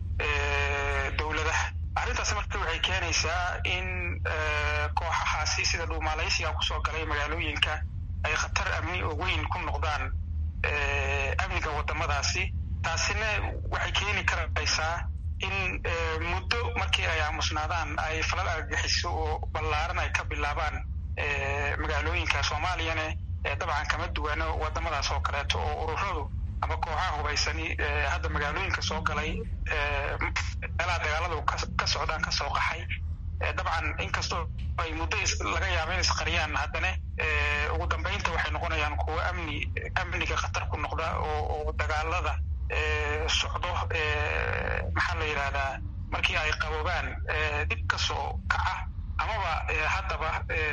dowladaha arrintaasi marka waxay keenaysaa in kooxahaasi sida dhuumaalaysiga kusoo galay magaalooyinka ay khatar amni oo weyn ku noqdaan amniga wadamadaasi taasina waxay keeni karaysaa in muddo markii ay aamusnaadaan ay falal argagixiso oo ballaaran ay ka bilaabaan magaalooyinka soomaaliyane dabcan kama duwano wadamadaas oo kaleeto oo ururadu ama kooxaha hubaysani hadda magaalooyinka soo galay meelaha dagaaladu ka socdaan ka soo qaxay dabcan inkastoo ay muddo laga yaaba in isqariyaan haddana ugu dambeynta waxay noqonayaan kuwo amni amniga khatar ku noqda oo dagaalada socdo maxaa la yidhahdaa markii ay qaboobaan dib ka soo kaca amaba haddaba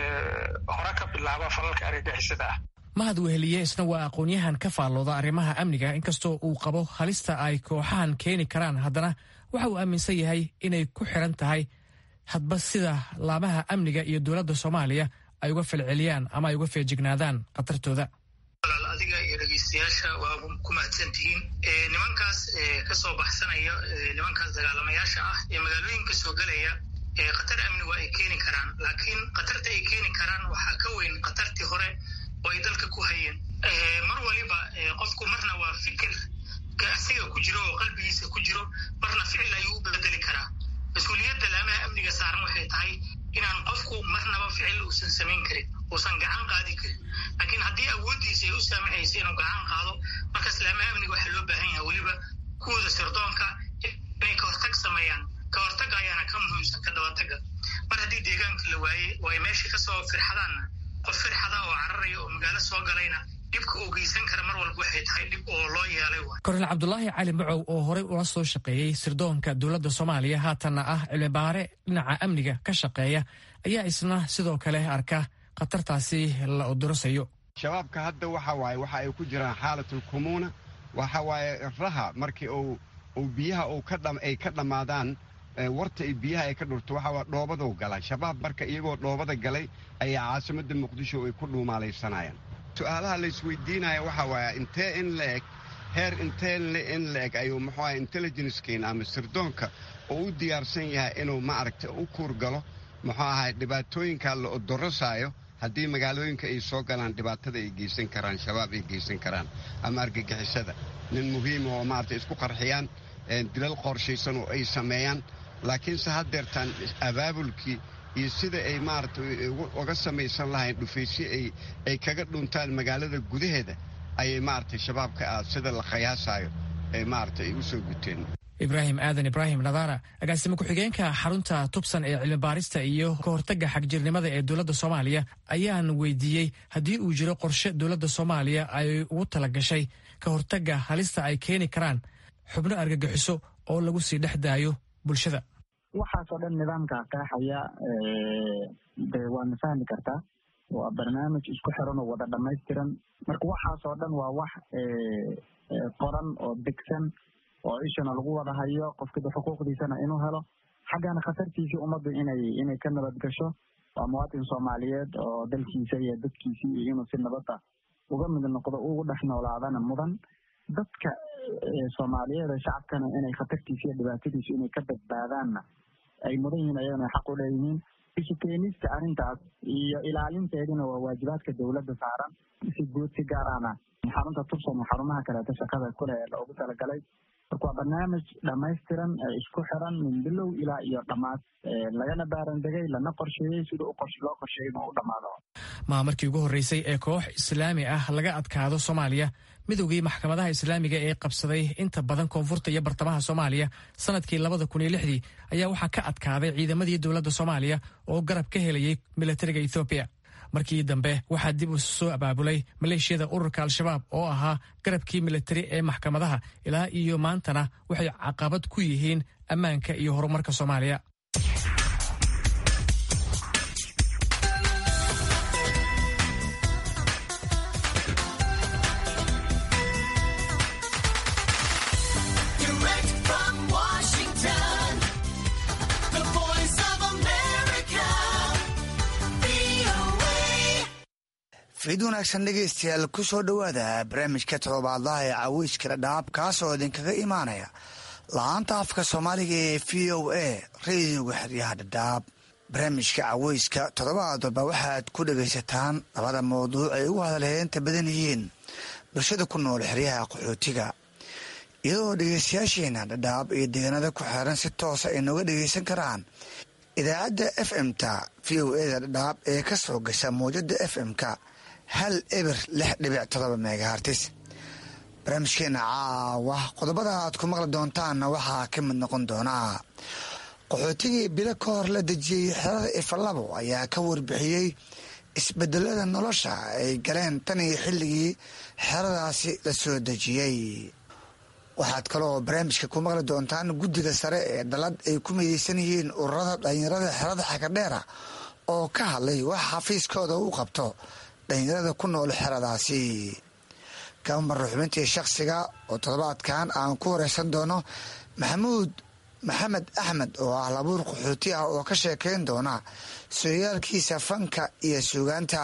hore ka bilaaba falalka argagixisada ah mahad weheliye isna waa aqoon-yahan ka faallooda arrimaha amniga inkastoo uu qabo halista ay kooxahan keeni karaan haddana waxa uu aaminsan yahay inay ku xiran tahay hadba sida laamaha amniga iyo dowladda soomaaliya ay uga falceliyaan ama ay uga feejignaadaan khatartooda walaal adiga iyo dhegeystayaasha waa ku mahadsan tihiin nimankaas kasoo baxsanaya nimankaas dagaalamayaasha ah ee magaalooyinka soo gelaya khatar amni waa ay keeni karaan laakiin khatarta ay keeni karaan waxaa ka weyn khatartii hore oo ay dalka ku hayeen mar waliba qofku marna waa fikir asiga ku jiro oo qalbigiisa ku jiro marna ficil ayuu u bedeli karaa mas-uuliyadda laamaha amniga saaran waxay tahay inaan qofku marnaba ficil uusan samayn karin uusan gacan qaadi karin laakiin haddii awooddiisa ay u saamaxaysa inuu gacan qaado markaas laamaha amniga waxaa loo baahan yahay weliba kuwooda sirdoonka inay ka hortag sameeyaan ka hortagga ayaana ka muhiimsan ka dabataga mar haddii deegaanka la waaye oo ay meesha kasoo firxadaanna qof firxada oo cararaya oo magaalo soo galayna dhibka uu geysan kara mar walba waxay tahay dhib oo loo yeelay kornel cabdulaahi cali macow oo horey ula soo shaqeeyey sirdoonka dowladda soomaaliya haatanna ah cilmibaare dhinaca amniga ka shaqeeya ayaa isna sidoo kale arka khatartaasi la odorosayo shabaabka hadda waxa waaye waxa ay ku jiraan xaalatul kumuuna waxa waaye raha markii uu uu biyaha uu ka dham ay ka dhammaadaan warta ay biyaha ay ka dhurto waxa waa dhoobaduu gala shabaab marka iyagoo dhoobada galay ayaa caasimadda muqdisho ay ku dhuumaalaysanayaan su-aalaha la isweydiinaya waxa waaya intee in la eg heer intee in la eg ayuu muxuu aha intelligencekeen ama sirdoonka oo u diyaarsan yahay inuu maaragta u kuurgalo muxuu ahay dhibaatooyinka la odorosaayo haddii magaalooyinka ay soo galaan dhibaatada ay geysan karaan shabaab ay geysan karaan ama argagixisada nin muhiima oo maarata isku qarxiyaan dilal qorshaysan oo ay sameeyaan laakiinse haddeertaan abaabulkii iyo sida ay maarata uga samaysan lahayn dhufaysyo ay kaga dhuntaan magaalada gudaheeda ayay maaragtay shabaabka ah sida la khayaasayo ay maarata ay u soo guteen ibraahim aadan ibraahim nadaara agaasimo ku-xigeenka xarunta tubsan ee cilmi baarista iyo ka hortagga xagjirnimada ee dowladda soomaaliya ayaan weydiiyey haddii uu jiro qorshe dowladda soomaaliya ay ugu tala gashay ka hortagga halista ay keeni karaan xubno argagixiso oo lagu sii dhex daayo bulshada waxaasoo dhan nidaamkaa qeexaya de waadna fahmi kartaa waa barnaamij isku xiran oo wada dhamaystiran marka waxaasoo dhan waa wax qoran oo degsan oo ishana lagu wada hayo qofkida xuquuqdiisana inuu helo xaggana khatartiisii ummaddu inay inay ka nabad gasho waa muwaatin soomaaliyeed oo dalkiisa iyo dadkiisii iyo inuu si nabadda uga mid noqdo ugu dhex noolaadana mudan dadka soomaaliyeed ee shacabkana inay khatartiisa iyo dhibaatadiisu inay ka badbaadaanna ay mudan yihiin ayagana xaq u leeyihiin isu keenista arrintaas iyo ilaalinteedina waa waajibaadka dowladda saaran si guud si gaarana xarunta tubsan iyo xarumaha kaleeto shaqada kule ee loogu talagalay marka waa barnaamij dhamaystiran ee isku xiran min bilow ilaa iyo dhammaad lagana baarandegay lana qorsheeyey sida loo qorsheeyey inuu u dhammaado maa markii ugu horreysay ee koox islaami ah laga adkaado soomaaliya midowgii maxkamadaha islaamiga ee qabsaday inta badan koonfurta iyo bartamaha soomaaliya sanadkii labada kun iyo lixdii ayaa waxaa ka adkaaday ciidamadii dowladda soomaaliya oo garab ka helayay milatariga ethoobiya markii dambe waxaa dib u soo abaabulay maleeshiyada ururka al-shabaab oo ahaa garabkii milatari ee maxkamadaha ilaa iyo maantana waxay caqabad ku yihiin ammaanka iyo horumarka soomaaliya fiid wanaagsan dhegaystayaal ku soo dhowaada barnaamijka todobaadlaha ee caweyska dhadhaab kaasoo idinkaga imaanaya la-aanta afka soomaaliga ee v o a rediyoga xeryaha dhadhaab barnaamijka caweyska toddobaad walba waxaad ku dhegaysataan labada mawduuc ay ugu hadalheenta badan yihiin bulshada ku nool xeryaha qaxootiga iyadoo dhegaystayaasheena dhadhaab iyo deegaanada ku xeeran si toosa ay nooga dhegaysan karaan idaacadda f m-ta v o eda dhadhaab ee ka soo gasha mawjada f m-ka hal eber lix dhibic todoba megahartis barnaamijkeena caawa qodobada aad ku maqli doontaanna waxaa ka mid noqon doonaa qaxootigii bilo ka hor la dejiyey xerada ifalabo ayaa ka warbixiyey isbedelada nolosha ay galeen tan iyo xilligii xeradaasi la soo dejiyey waxaad kaloo barnaamijka ku maqli doontaan guddiga sare ee dalad ay ku midaysan yihiin ururada dhalinyarada xerada xakadheera oo ka hadlay wax xafiiskooda u qabto dhalinyarada ku nool xeradaasi kamara xubintii shakhsiga oo toddobaadkan aan ku wareysan doono maxamuud maxamed axmed oo ah labuur qaxooti ah oo ka sheekeyn doona sooyaalkiisa fanka iyo suugaanta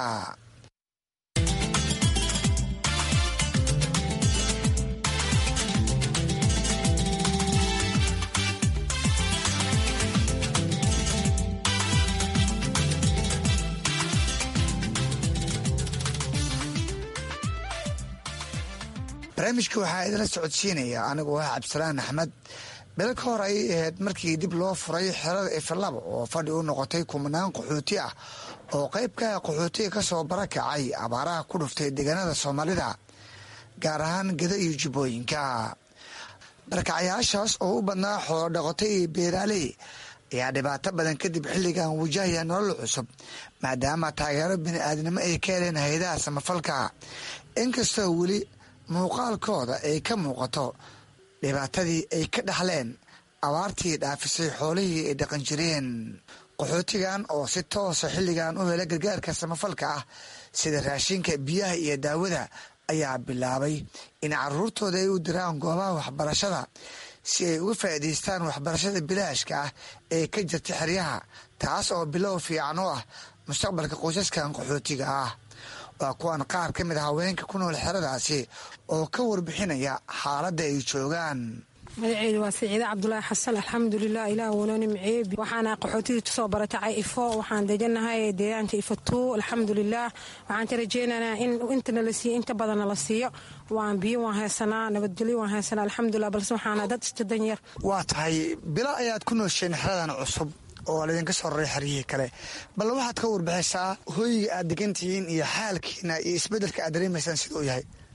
barnaamijka waxaa idinla socodsiinaya anigoo ah cabdisalaan axmed bilo ka hor ayay ahayd markii dib loo furay xerada ifalabo oo fadhi u noqotay kumanaan qaxooti ah oo qeybka qaxootiga ka soo barakacay abaaraha ku dhuftay deegaanada soomaalida gaar ahaan geda iyo jubbooyinka barakacyaashaas oo u badnaa xoolo dhaqotay iyo beeraaley ayaa dhibaato badan kadib xilligan wajahaya nolol cusub maadaama taageero bini-aadnimo ay ka heleen hay-adaha samafalka inkastoo weli muuqaalkooda ay ka muuqato dhibaatadii ay ka dhaxleen abaartii dhaafisay xoolihii ay dhaqan jireen qaxootigan oo si toosa xilligan u hela gargaarka samafalka ah sida raashinka biyaha iyo daawada ayaa bilaabay in caruurtooda ay u diraan goobaha waxbarashada si ay uga faa'iidaystaan waxbarashada bilaashka ah ee ka jirta xeryaha taas oo bilow fiican oo ah mustaqbalka qoysaskan qaxootiga ah waa kuwan qaar ka mid a haweenka ku nool xeradaasi oo ka warbixinaya xaaladda ay joogaan magaceedu waa siciide cabdulaahi xasan alxamdulilah ilaah wano nimceebi waxaana qaxootidii tusoo baratacay ifo waxaan dejanahay deegaanka ifo tuu alxamdulilah waxaan ka rajeynaynaa in intana la siiyo inta badanna la siiyo waan biyo waan haysanaa nabadgelyo waan haysanaa alxamdulilah balse waxaana dad istadan yar waa tahay bilo ayaad ku noosheen xeradan cusub oo laydinka soo raray xeryihii kale bal waxaad ka warbixisaa hooyiga aad degan tihiin iyo xaalkiina iyo isbedelka aad dareemaysaan siduu yahay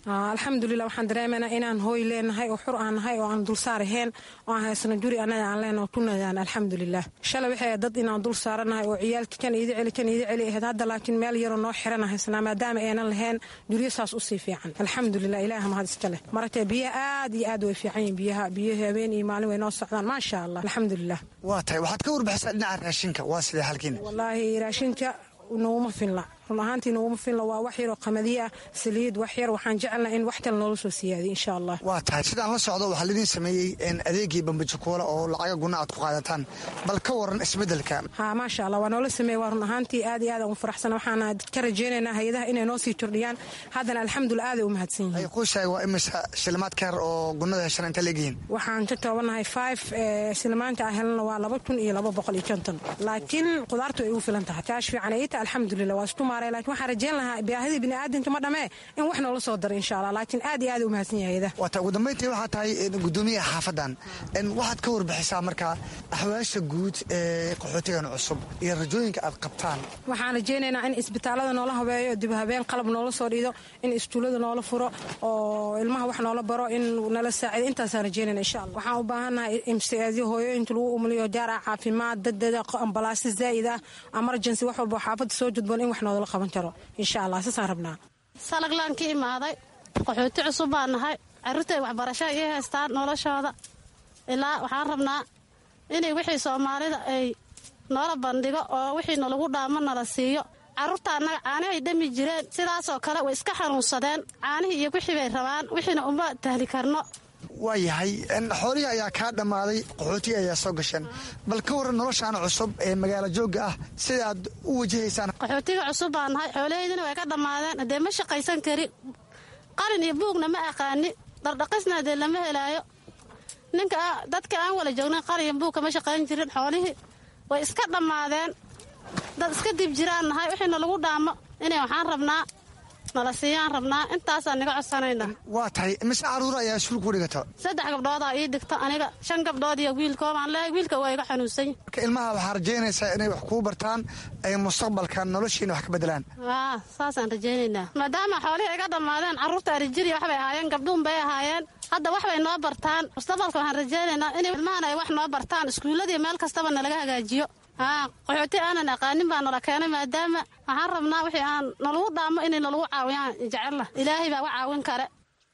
alxamdulilah waxaan dareemanaa inaan hooy leenahay oo xur aan nahay oo aan dulsaar ahayn oo aan haysano guri annaga aan leenaho tunadaan alxamdulilah shalay waxay dad inaan dul saaranahay oo ciyaalkii kan iida celi kan iida celi ahayd hadda laakiin meel yaroo noo xirana haysanaa maadaama aynan lahayn guryo saas usii fiican alxamdulilah ilaah mahad iska leh maratee biyaha aad iyo aad way fiican yihin biyaha biyaha habeen iyo maalin way noo socdaan maasha allah alxamdulilah waa tahay waxaad ka warbixisaa dhinaca raashinka waa sidee halkiina wallaahi raashinka naguma filna run ahaantii naguma filna waa wax yaroo qamadiye ah saliid wax yar waxaan jecelnaa in wax kale noola soo siyaadiy insha allah waa tahay sidaan la socdo waxaa laidin sameeyey adeegii bambajakuola oo lacaga guna aad ku qaadataan bal ka waran isbedelka ha maasha allah waa noola sameeye waa run ahaantii aad iyo aad aan u faraxsan waxaana ka rajaynaynaa hay-adaha inay noo sii kordhiyaan haddana alxamdulillah aaday u mahadsan yihiin quushaay waa imisa shilimaad ka yar oo gunada heshan inta leegyihiin waxaan ka toobannahay five shilimaanta aan helna waa laba kun iyo laba boqol iyo konton laakiin qudaartu ay ugu filan tahay kaash fiican ayita alxamdulillah waa isku maaray laakiin waxaan rajayn lahaa baahidii bini'aadamka ma dhamee in wax noola soo daro insha allah laakiin aad iyo aad u mahadsan yahay hayada waata ugu dambayntii waxaa tahay gudoomiyaha xaafadan waxaad ka warbixisaa marka axwaasha guud ee qaxootigan cusub iyo rajooyinka aad qabtaan waxaan rajaynaynaa in isbitaalada noola habeeyo dib habeen qalab noola soo dhiido in istuulada noola furo oo ilmaha wax noola baro in nala saacido intaasaan rajaynayna insha allah waxaan u baahannahay imsiaadyo hooyooyinka lagu umuliyo jaar ah caafimaad dadada ambalaasyo zaa'id ah emergency wax walba xaafadda soo judboon in wax noodala qaban karo insha allah saasaan rabnaa salaglaan ka imaaday qaxooti cusub baan nahay carruurtay waxbarasho ii haystaan noloshooda ilaa waxaan rabnaa inay wixii soomaalida ay noola bandhigo oo wixii nalagu dhaamo nala siiyo carruurta annaga caanihay dhami jireen sidaasoo kale way iska xanuunsadeen caanihii iyo wixii bay rabaan wixiina uma tahli karno waa yahay xoolihii ayaa kaa dhammaaday qaxootiga ayaa soo gasheen bal ka waran noloshaan cusub ee magaalo joogga ah sida aad u wajahaysaan qaxootiga cusub baa nahay xoolahaydina way ka dhammaadeen haddee ma shaqaysan kari qalin iyo buugna ma aqaani dhardhaqisna dee lama helaayo ninka dadka aan wala joognan qalin iyo buug kama shaqayn jirin xoolihii way iska dhammaadeen dad iska dib jiraan nahay wixiina lagu dhaamo inay waxaan rabnaa nala siiyaan rabnaa intaasaan niga codsanayna waa tahay mise caruura ayaa iskuul ku dhigato saddex gabdhoodaa ii dhigto aniga shan gabdhood iyo wiilkoobaan leehay wiilka waa iga xanuunsan marka ilmaha waxaa rajaynaysaa inay wax kuu bartaan ay mustaqbalka noloshiina wax ka bedelaan aa saasaan rajaynaynaa maadaama xoolihii iga dhammaadeen carruurta arijiriya waxbay ahaayeen gabdhuun bay ahaayeen hadda wax bay noo bartaan mustaqbalka waxaan rajaynaynaa in ilmahan ay wax noo bartaan iskuulladii meel kastaba nalaga hagaajiyo haa qaxooti aanan aqaanin baa nala keenay maadaama waxaan rabnaa wixii aan nalagu dhaamo inay nalagu caawiyaan jecella ilaahay baa wa caawin kare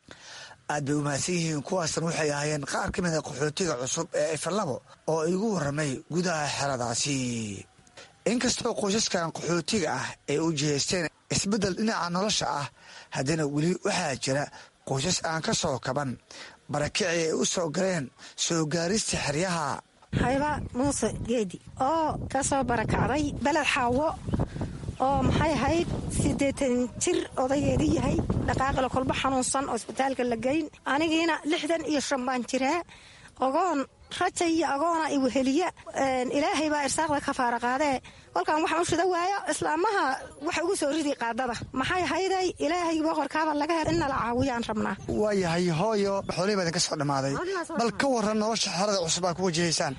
aad bay umahadsan yihiin kuwaasna waxay ahaayeen qaar ka mida qaxootiga cusub ee ifalabo oo igu warramay gudaha xeradaasi inkastoo qoysaskan qaxootiga ah ay u jihaysteen isbeddel dhinaca nolosha ah haddana weli waxaa jira qoysas aan ka soo kaban barakicii ay u soo galeen soo gaarista xeryaha hayba muuse geedi oo ka soo barakacday beled xaawo oo maxay ahayd siddeetan jir odageedii yahay dhaqaaqila kolba xanuunsan oo isbitaalka la geyn anigiina lixdan iyo shan baan jiraa ogoon raja iyo agoona iweheliya ilaahay baa irsaaqda ka faara qaadee kolkaan waxaan u shida waayo islaamaha waxa ugu soo ridi qaadada maxay ahayday ilaahay boqorkaaba laga hel in nala caawiyaan rabnaa waa yahay hooyo xoolihii baa idinka soo dhammaaday bal ka waran nolosha xerada cusub aad ku wajahaysaan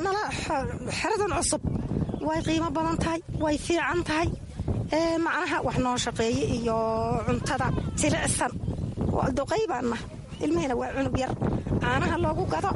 xeradan cusub way qiimo badan tahay way fiican tahay macnaha wax noo shaqeeye iyo cuntada jilicsan duqay baanna ilmihiina waa cunug yar caanaha loogu gado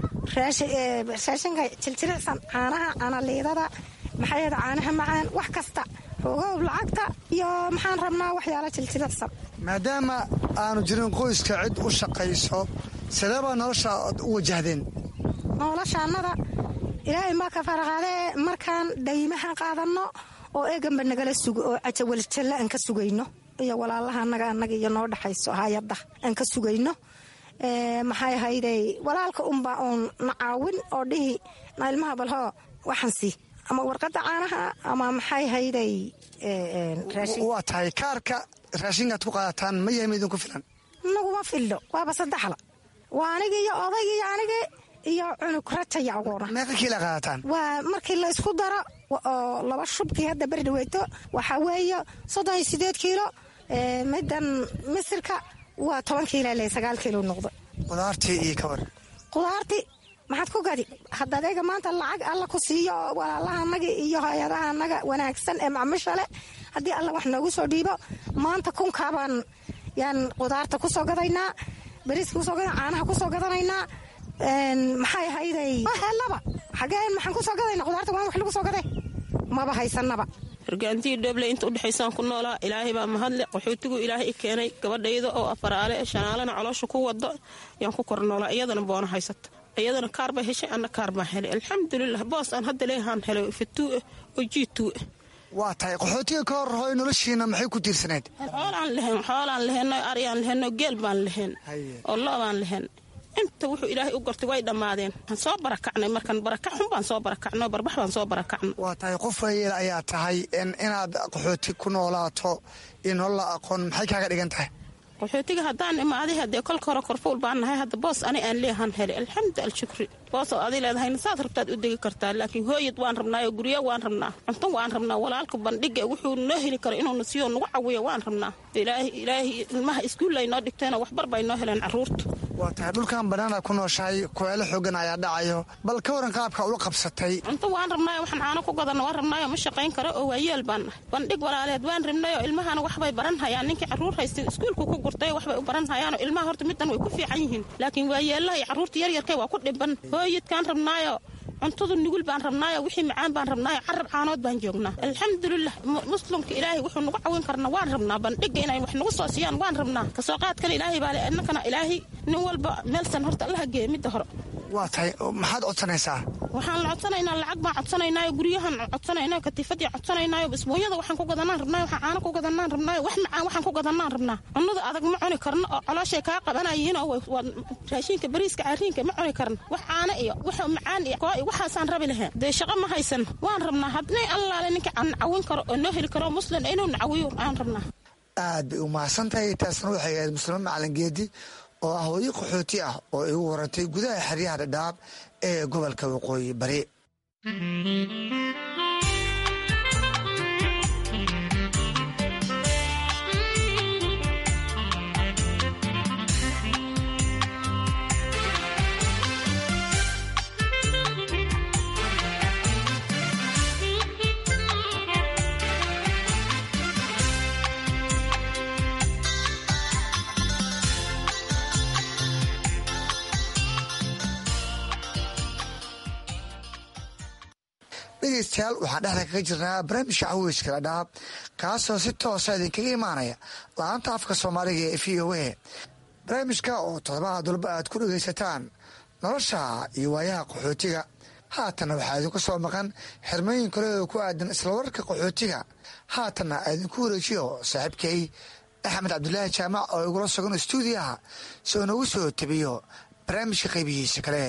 raashinka jiljiricsan caanaha canaliidada maxay caanaha macaan wax kasta rogoob lacagta iyo maxaan rabnaa waxyaala jiljiricsan maadaama aanu jirin qoyska cid u shaqayso sideebaa nolosha u wajahdeen noloshaannada ilaahay maa ka faraqaadee markaan dhaymaha qaadanno oo eeganba nagala sugo oo cajawaljalla aan ka sugayno iyo walaalaha anaga anaga iyo noo dhexayso hayadda aan ka sugayno maxay ahayday walaalka unbaa uun na caawin oo dhihi na ilmaha balhoo waxaan sii ama warqadda caanaha ama maxay ahayday waa tahay kaarka raashinkaad ku qaadataan ma yahay maidinku filan naguma fillo waaba saddexla waa anigi iyo odaygi iyo anigi iyo cunug rajaya agoona meeqa kiila qaadataan waa markii la isku daro oo laba shubkii hadda beri dhaweyto waxaa weeye soddon iyo sideed kiilo midan misirka waa toban kiila le sagaal kiilo noqdo qudaartii iyo kawar qudaartii maxaad ku gadi hadda adeega maanta lacag alla ku siiyo walaalaha anaga iyo hay-adaha anaga wanaagsan ee macmisha leh haddii alla wax noogu soo dhiibo maanta kunkaabaan yaan qudaarta ku soo gadaynaa bariiska kusoo gada caanaha ku soo gadanaynaa maxay ahayday helaba xageen maxaan ku soo gadayna qudaarta waan wax lagu soo gaday maba haysanaba hargaantiyi dheeble inta udhexaysaan ku noolaa ilaahay baa mahadle qaxootigu ilaahay i keenay gabadhayda oo afaraale shanaalana caloosha ku wado yaan ku kor noolaa iyadana boona haysata iyadana kaar bay heshay anna kaar baan helay alxamdulilah boos aan hadda leehaan helay fatuu'e oo jiituu'e waa tahay qaxootiga ka hor hooy noloshiina maxay ku tiirsaneyd xoolaan lehen xoolaan leheno aryaan leheno geel baan lehen oo loo baan lehen inta wuxuu ilaahay u gortay way dhammaadeen waan soo barakacnay markan barakac xun baan soo barakacno barbax baan soo barakacno waa tahay qof wayeel ayaa tahay inaad qaxooti ku noolaato iyo nolola aqoon maxay kaaga dhigan tahay qaxootiga haddaan imaaday haddee kolka hore korfuul baan nahay hadda boos ani aan leehan helay alxamdu alshukri boos oo adi leedahayna saad rabtaad u degi kartaa laakiin hooyad waan rabnaayo guryo waan rabnaa cunto waan rabnaa walaalka bandhiga wuxuu noo heli karo inuuna siiyo nagu cawiyo waan rabnaa ilaahay ilmaha iskuulla ay noo dhigteenoo waxbar bay noo heleen carruurta waa tahay dhulkan banaana ku nooshahay kueelo xoogan ayaa dhacayo bal ka waran qaabka ula qabsatay cunto waan rabnaayo waxaan caano ku gadana waan rabnaayo ma shaqayn karo oo waayeel baan nahay bandhig walaaleed waan rabnayo ilmahana waxbay baran hayaan ninkii carruur haystay iskuulku ku gurtay waxbay u baran hayaanoo ilmaha horta middan way ku fiican yihiin laakiin waayeellaha iyo carruurta yaryarkay waa ku dhiban hooyadkaan rabnaayo cuntadu nugul baan rabnaayo wixii macaan baan rabnaayo carab caanood baan joognaa alxamdulilah muslimka ilaahay wuxuu nagu cawin karna waan rabnaa bandhiga inay wax nagu soo siiyaan waan rabnaa kasoo qaadkana ilaahay baa le innakana ilaahay nin walba meelsan horta allaha geeya midda hore waa tahay maxaad codsanaysaa waxaan la codsanaynaa lacag baan codsanaynaayo guryahan codsanaynayo katiifadii codsanaynaayo isbuunyada waxaan ku gadanaan rabnaayo waxaan caano ku gadanaan rabnaayo wax macaan waxaan ku gadanaan rabnaa cunnada adag ma cuni karno oo calooshay kaa qabanayiin oo raashiinka bariiska cariinka ma cuni karno wax caano iyo wax macaan iyo koo iyo waxaasaan rabi lahayn dee shaqo ma haysan waan rabnaa hadnay allaale ninka aan cawin karo oo noo heli karo muslim inuu nacawiyo aan rabnaa aad bay u mahadsan tahay taasna waxay ahayd muslimo macalin geedi oo ah hooyo qaxooti ah oo igu warantay gudaha xeryaha dhadhaab ee gobolka waqooyi bari dhegeystayaal waxaan dhexda kaga jirnaa barnaamijka caweyska dhadhaab kaasoo si toosa idinkaga imaanaya la-aanta afka soomaaliga ee v o a barnaamijka oo todobaha dulba aad ku dhegeysataan nolosha iyo waayaha qaxootiga haatanna waxaa idinku soo maqan xirmooyin kale oo ku aadan isla wararka qaxootiga haatanna idinku wareejiyo saaxiibkay axmed cabdulaahi jaamac oo igula sugan stuudiyaha si uu nagu soo tabiyo barnaamijka qaybihiisa kale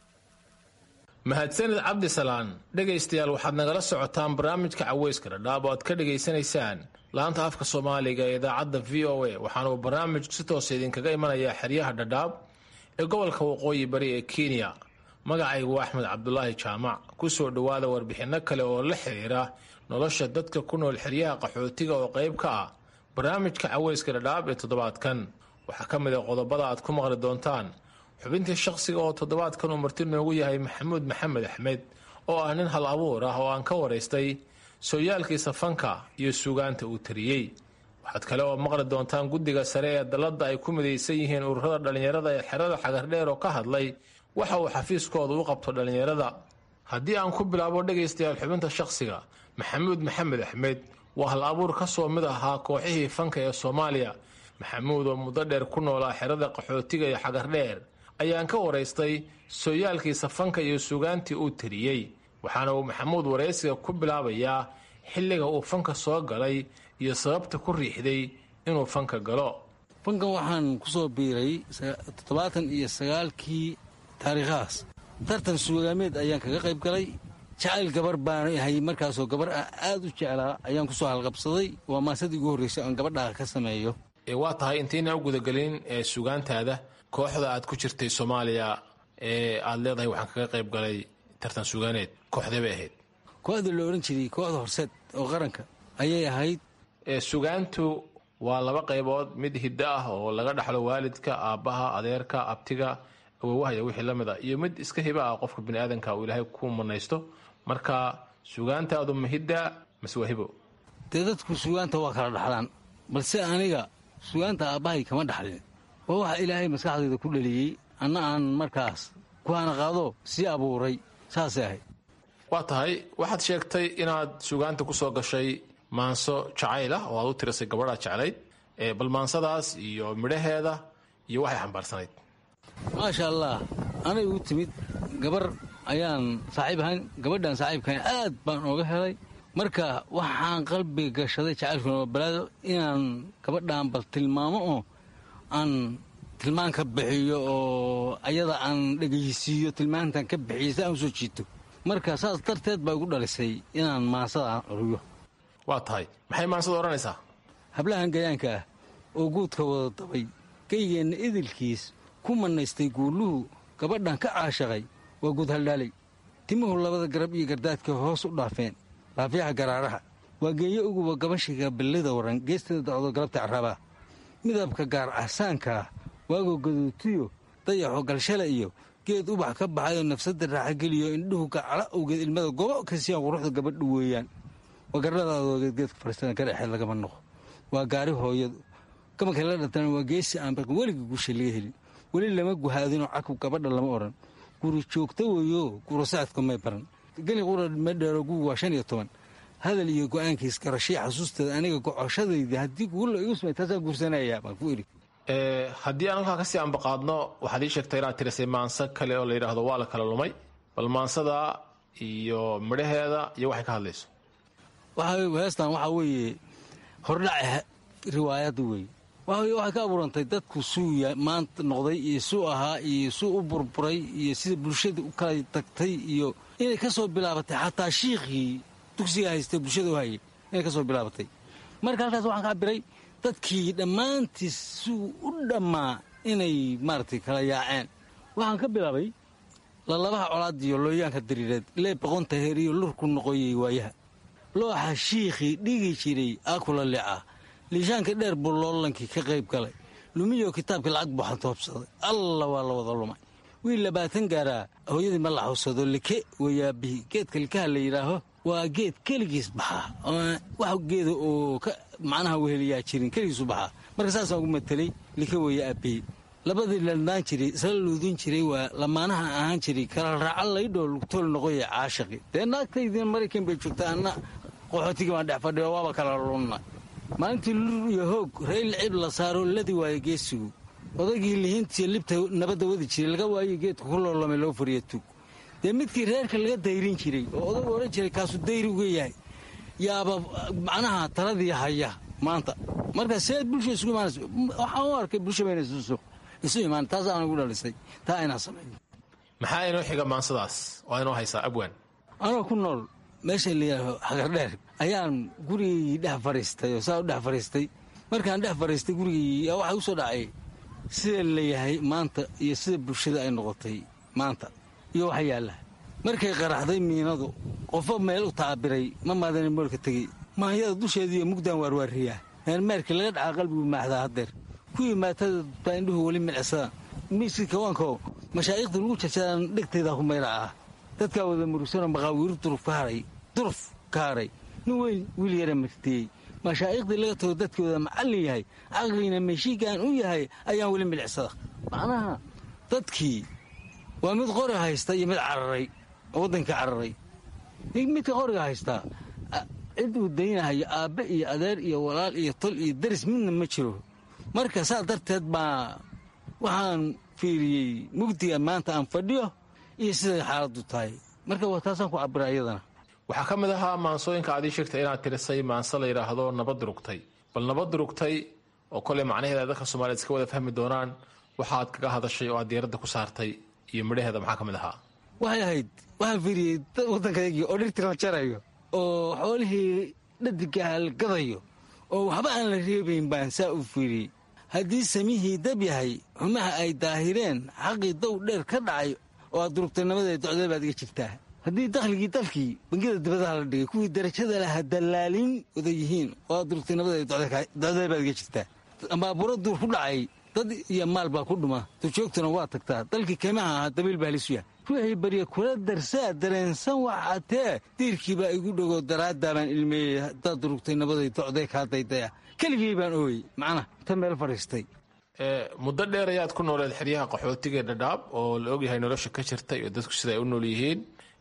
mahadsanid cabdisalaan dhegaystayaal waxaad nagala socotaan barnaamijka caweyska dhadhaab oo aad ka dhegaysanaysaan laanta afka soomaaliga ee idaacadda v o a waxaana uu barnaamijku si toosa idinkaga imanayaa xeryaha dhadhaab ee gobolka waqooyi bari ee kenya magacaygu axmed cabdulaahi jaamac ku soo dhowaada warbixinno kale oo la xiriira nolosha dadka ku nool xeryaha qaxootiga oo qayb ka ah barnaamijka caweyska dhadhaab ee toddobaadkan waxaa ka mid a qodobada aad ku maqli doontaan xubintii shaqsiga oo toddobaadkan uu marti noogu yahay maxamuud maxamed axmed oo ah nin hal abuur ah oo aan ka waraystay sooyaalkiisa fanka iyo suugaanta uu tariyey waxaad kale oo maqli doontaan guddiga sare ee dalladda ay ku midaysan yihiin ururada dhallinyarada ee xerada xagardheer oo ka hadlay waxa uu xafiiskooda u qabto dhallinyarada haddii aan ku bilaabo dhegaystayaal xubinta shaqsiga maxamuud maxamed axmed waa hal abuur ka soo mid ahaa kooxihii fanka ee soomaaliya maxamuud oo muddo dheer ku noolaa xerada qaxootiga iyo xagardheer ayaan ka waraystay sooyaalkiisa fanka iyo suugaantii uu tiriyey waxaana uu maxamuud waraysiga ku bilaabayaa xilliga uu fanka soo galay iyo sababta ku riixday inuu fanka galo fankan waxaan ku soo biiray toddobaatan iyo sagaalkii taariikhahaas tartan suugaameed ayaan kaga qayb galay jacayl gabar baan ahay markaasoo gabar ah aad u jeclaa ayaan ku soo halqabsaday waa maasadii ugu horraysay oon gabadhaa ka sameeyo waa tahay intayna u gudagelin ee suugaantaada kooxda aad ku jirtay soomaaliya ee aad leedahay waxaan kaga qayb galay tartan suugaaneed kooxdee bay ahayd kooxda la odhan jiray kooxda horseed oo qaranka ayay ahayd suugaantu waa laba qaybood mid hiddo ah oo laga dhaxlo waalidka aabbaha adeerka abtiga awowahaya wixii la mid a iyo mid iska hiba ah qofka bini aadanka uu ilaahay ku manaysto marka suugaantaadu ma hidda mase waa hibo dee dadku suugaanta waa kala dhaxlaan balse aniga sugaanta aabbahay kama dhaxlin waa waxa ilaahay maskaxdayda ku dhaliyey anna aan markaas kuhana qaado sii abuuray saasay ahayd waa tahay waxaad sheegtay inaad sugaanta ku soo gashay maanso jacayl ah oo aad u tirisay gabadhaa jeclayd bal maansadaas iyo midhaheeda iyo waxay xambaarsanayd maasha allah anay u timid gabar ayaan saaxiib ahayn gabadhaan saaxiibkan aad baan ooga helay marka waxaan qalbiga gashaday jacaylkuna balaado inaan gabadhaan bal tilmaamo oo aan tilmaan ka bixiyo oo ayada aan dhegaysiiyo tilmaantan ka bixiyo si aan usoo jiito marka saas darteed baa igu dhalisay inaan maansada curiyo waa tahay maxay maansada odhanaysaa hablahan gayaanka ah oo guudka wada dabay geygeenna idilkiis ku mannaystay guuluhu gabadhan ka caashaqay waa guud haldhaalay timuhu labada garab iyo gardaadka hoos u dhaafeen laafyaha garaaraha waa geeyo uguba gabashiga ballida waran geesteeda dacdo galabta carrabaa midabka gaar ahsaankaah waagoo gaduutiyo dayaxo galshala iyo geed ubax ka baxayoo nafsadda raaxageliyo indhuhu gacala owgeed ilmada gobo kasiyaan quruxda gabadhu weeyaan waa gardhadaadoo geedgeedka fariistada ka dhexeed lagama noqo waa gaari hooyadu gabanka la dhantana waa geesi aan baqin weliga guusha laga helin weli lama guhaadinoo cakub gabadha lama odhan guri joogta weeyo guurasaadka may baran geli qura madheero gugu waa shan iyo toban hadal iyo go'aankiis garashii xasuusteeda aniga gocoshadayda haddii guula igu sumay taasaa guursanaya baan ku idhi haddii aan halkaa kasii ambaqaadno waxaad ii sheegtay inaad tirisay maanso kale oo la yidhaahdo waa la kala lumay bal maansada iyo midhaheeda iyo waxay ka hadlayso heestan waxaa weeye hordhaca riwaayadda weeye waxay ka abuurantay dadku suu maanta noqday iyo suu ahaa iyo suu u burburay iyo sida bulshada u kala tagtay iyo inay ka soo bilaabatay xataa shiikhii dugsiga haystay bulshada u hayay inay ka soo bilaabatay marka halkaas waxaan ka cabiray dadkii dhammaantiis suu u dhammaa inay maaragtay kala yaaceen waxaan ka bilaabay lalabaha colaadiyo looyaanka dariireed lee boqonta heer iyo lurku noqoyay waayaha looxa shiikhii dhigi jiray aakula leca liishaanka dheer buu loolankii ka qayb galay lumiyo kitaabkii lacag buu xantoobsaday alla waa la wada lumay wiil labaatan gaaraa hooyadii ma la xawsado like wayaabihii geedka likaha la yidhaaho waa geed keligiis baxaa wax geeda oo macnaha weheliyaa jirin keligiisu baxaa marka saasaan ugu matelay like weeye aabihii labadii ladnaan jiray isla luudin jiray waa lamaanaha ahaan jiray kala raaca laydhoo lugtool noqoya caashaqi dee naagtaydin maraykan bay joogta anna qaxootigii baan dhex fadhiyo waaba kala lunna maalintii lur iyo hoog rayl cib la saaro ladi waayo geesigu odaygii lihiintiiyo libta nabadda wadi jiray laga waayo geedka ku loolomay loo fariya tug dee midkii reerka laga dayrin jiray oo odagu odhan jiray kaasuu dayri uga yahay yaaba macnaha taladii haya maanta marka see bulsha isugu imaanaysa waxaan u arkay bulsha bayna isuso isu imaan taas aan ugu dhalisay taa aynaan samayn maxaa inoo xiga maansadaas waa inoo haysaa abwaan anoo ku nool meesha layidhaaho xagardheer ayaan gurigii dhex fadhiistay oo saa u dhex fadhiistay markaan dhex fadhiistay gurigii yaa waxaa u soo dhacay sida layahay maanta iyo sida bulshada ay noqotay maanta iyo waxa yaalla markay qaraxday miinadu qofo meel u taabiray ma maadana moolka tegey maanyada dusheediiyo mugdaan waarwaariyaa meermeerkii laga dhacaa qalbigu maaxdaa haddeer kuwii maatada baa indhuhu weli milcisadaan miiskii kawaanko mashaa'ikhda lagu jarsadaan dhegtaydaa ku mayra ah dadkaa wada murugsanoo maqaawiiru duruf ka haray duruf ka haray nin weyn wiil yara martiyey mashaa'iqhdii laga tago dadkooda macallin yahay caqliina meeshiigaan u yahay ayaan weli milicsada macnaha dadkii waa mid qori haysta iyo mid cararay oo waddankii cararay midka qoriga haystaa cid uu daynahayo aabbe iyo adeer iyo walaal iyo tol iyo daris midna ma jiro marka saas darteed baa waxaan fiiriyey mugdiga maanta aan fadhiyo iyo siday xaaladdu tahay marka waa taasaan ku cabira iyadana waxaa ka mid ahaa maansooyinka aad ii sheegtay inaad tirisay maanse la yidhaahdo nabad rugtay bal nabad rugtay oo koley macnaheeda dadka soomaaliyed iska wada fahmi doonaan waxaad kaga hadashay oo aad diiradda ku saartay iyo midhaheeda maxaa ka mid ahaa waxay ahayd waxaan fiiriyey waddankaygii oo dhirtii la jarayo oo xoolihii dhadigaha la gadayo oo waxba aan la reebayn baan saa u fiiriyey haddii samihii dab yahay xumaha ay daahireen xaqii dow dheer ka dhacay oo aad durugtanimadee docdee baad iga jirtaa haddii dakhligii dalkii bangiyada dibadaha la dhigay kuwii darajada laha dallaalin wada yihiin oo aad durugtanimadee docdee baad iga jirtaa ambaaburo duur ku dhacay dad iyo maal baa ku dhuma dujoogtuna waa tagtaa dalkii kaymaha ahaa dabiil baa halisu yahay ruuxii barya kula darsaa dareensan waxaatee diirkii baa igu dhogoo daraaddaa baan ilmeeyey haddaad durugtay nabaday docday kaa daydaya keligii baan ooyey macnaha ta meel fadhiistay muddo dheer ayaad ku nooleed xeryaha qaxootiga ee dhadhaab oo la ogyahay nolosha ka jirta iyo dadku sida ay u nool yihiin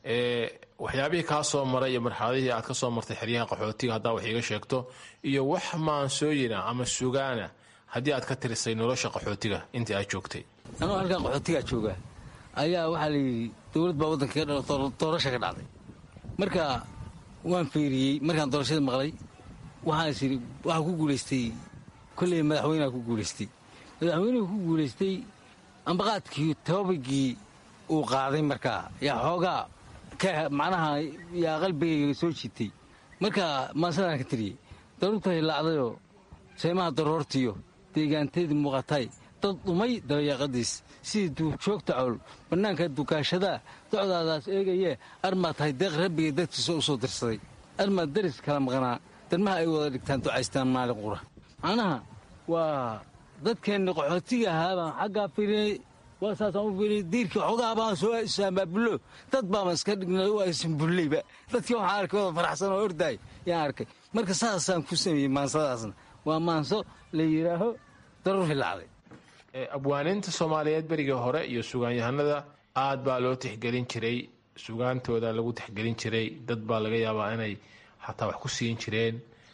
waxyaabihii kaa soo maray iyo marxaladihii aad ka soo martay xeryaha qaxootiga haddaa wax iiga sheegto iyo wax maansooyina ama sugaana haddii aad ka tirisay nolosha qaxootiga intii aad joogtay anuu halkan qaxootigaa joogaa ayaa waxaa layidhi dowlad baa waddanka ka dhala doorasha ka dhacday marka waan fiiriyey markaan doorashada maqlay waxaan is yidhi waxaa ku guulaystay kolley madaxweyneha ku guulaystay madaxweynuhu ku guulaystay ambaqaadkii tababagii uu qaaday markaa yaa xoogaa macnaha yaa qalbigayga soo jiitay marka maasadaan ka tiriyey daruurta hilaacdayoo seemaha daroortiyo deegaanteedii muuqatay dad dhumay dabayaaqadiis sidii duurjoogta cowl bannaanka dukaashadaa docdaadaas eegayee armaad tahay deeq rabbigay dadkiisa u soo dirsaday armaad daris kala maqnaa darmaha ay wada dhigtaan ducaystaan maalin qura macnaha waa dadkeenni qaxootiga ahaa baan xaggaa firinay waa saasaan u firinay diirkii xogaa baan soo saamaabulo dad baama iska dhignay u aysan bulleyba dadkii waxaan arkay wada faraxsan oo ordaay yaan arkay marka saasaan ku sameeyey maansadaasna waa maanso la yidhaaho daruur hilaacday abwaaninta soomaaliyeed berigii hore iyo sugaanyahanada aad baa loo tixgelin jiray sugaantooda lagu tixgelin jiray dad baa laga yaabaa inay xataa wax ku siin jireen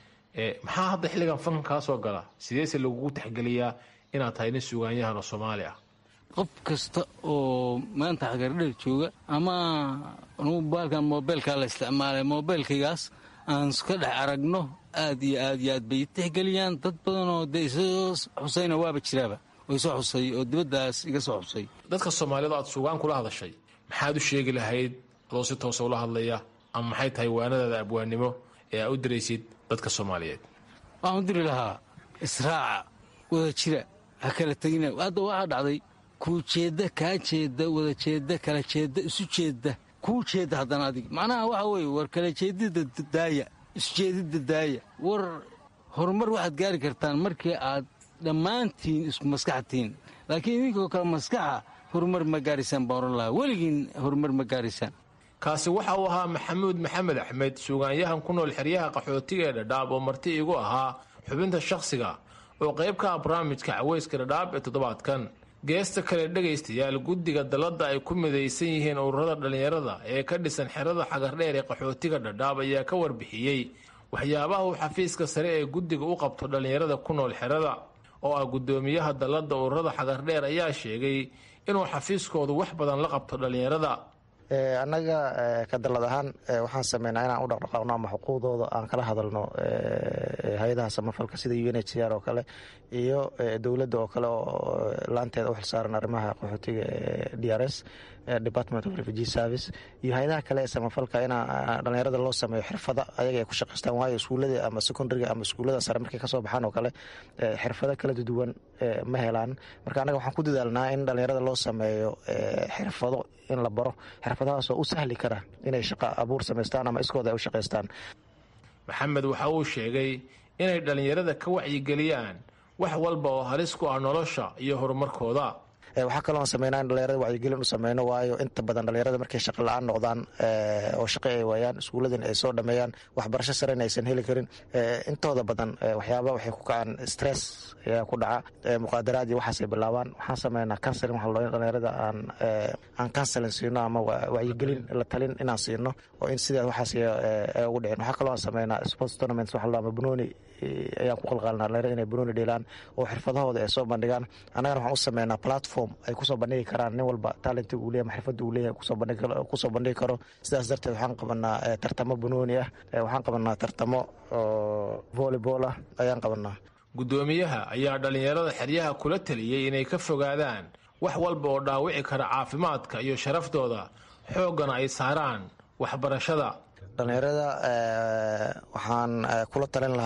maxaa hadda xilligan fankan kaa soo gala sideese lagugu tixgeliyaa inaad tahay nin sugaanyahan oo soomaali ah qof kasta oo maanta xagardheer jooga ama anugu baalkan moobeelkaa la isticmaalay moobeelkaygaas aan iska dhex aragno aad iyo aad iyo aad bay tixgeliyaan dad badan oo dee isoo xusayna waaba jiraaba oo isoo xusay oo dibaddaas iga soo xusay dadka soomaaliyeed aad sugaan kula hadashay maxaad u sheegi lahayd adoo si toosa ula hadlaya ama maxay tahay waanadaada abwaannimo ee aa u diraysid dadka soomaaliyeed waxaan u diri lahaa israaca wada jira ha kala tegina hadda waxaa dhacday kuu jeedda kaa jeedda wada jeedda kala jeedda isu jeedda kuu jeedda haddana adig macnaha waxa weeye war kala jeedidda daaya isu jeedidda daaya war horumar waxaad gaari kartaan markii aad dhammaantiin isku maskaxtiin laakiin idinkoo kale maskaxa horumar ma gaaraysaan baan oran lahaa weligiin horumar ma gaaraysaan kaasi waxa uu ahaa maxamuud maxamed axmed suugaanyahan ku nool xeryaha qaxootiga ee dhadhaab oo marti igu ahaa xubinta shakhsiga oo qayb ka ah barnaamijka caweyska dhadhaab ee toddobaadkan geesta kale dhegaystayaal guddiga dalladda ay ku midaysan yihiin ururada dhallinyarada ee ka dhisan xerada xagardheer ee qaxootiga dhadhaab ayaa ka warbixiyey waxyaabaha uu xafiiska sare ee guddiga u qabto dhallinyarada ku nool xerada oo ah guddoomiyaha dalladda ururada xagardheer ayaa sheegay inuu xafiiskoodu wax badan la qabto dhallinyarada annaga ka dallad ahaan waxaan sameynaa inaan u dhaqdhaqaaqno ama xuquuqdooda aan kala hadalno hay-adaha samafalka sida u n h c r oo kale iyo dowladda oo kale oo laanteeda u xilsaaran arrimaha qaxootiga d r s department of refugee service iyo hay-adaha kale ee samafalka in dhallinyarada loo sameeyo xirfada ayaga ay ku shaqaystaan waayo iskuullada ama secondariga ama iskuullada sare markay kasoo baxaan oo kale xirfado kala duwan ma helaan marka annaga waxaan ku dadaalnaa in dhallinyarada loo sameeyo xirfado in la baro xirfadahaasoo u sahli kara inay shaqa abuur samaystaan ama iskooda ay u shaqaystaan maxamed waxa uu sheegay inay dhallinyarada ka wacyigeliyaan wax walba oo halis ku ah nolosha iyo horumarkooda waxaa kaloo aan sameynaa in dhalinyarada wacyigelin u sameyno waayo inta badan dhalinyarada markay shaqa la-aan noqdaan oo shaqo ay waayaan iskuulladan ay soo dhameeyaan waxbarasho sarena aysan heli karin intooda badan waxyaaba waxay ku kacaan stress ayaa ku dhaca muqaadaraad iyo waxaasay bilaabaan waxaan sameynaa counseling waxa loo dhalinyarada aan aan counseling siino ama wacyigelin la talin inaan siino oo in sidaa waxaas ay ugu dhicin waxaa kaloo aan sameynaa sports tournaments waxa loo ama banooni ayaan ku qalqaalnaa dhalinyarada inay banooni dheelaan oo xirfadahooda ay soo bandhigaan annagana waxaan u sameynaa platform ay kusoo bandhigi karaan nin walba talentiga uu leeyahy xirfadda uu leeyahay kusoo bandhigi karo sidaas darteed waxaan qabanaa tartamo banooni ah waxaan qabanaa tartamo volleyball ah ayaan qabanaa guddoomiyaha ayaa dhallinyarada xeryaha kula taliyey inay ka fogaadaan wax walba oo dhaawici kara caafimaadka iyo sharaftooda xooggana ay saaraan waxbarashada dhallinyarada waxaan kula talin lahaa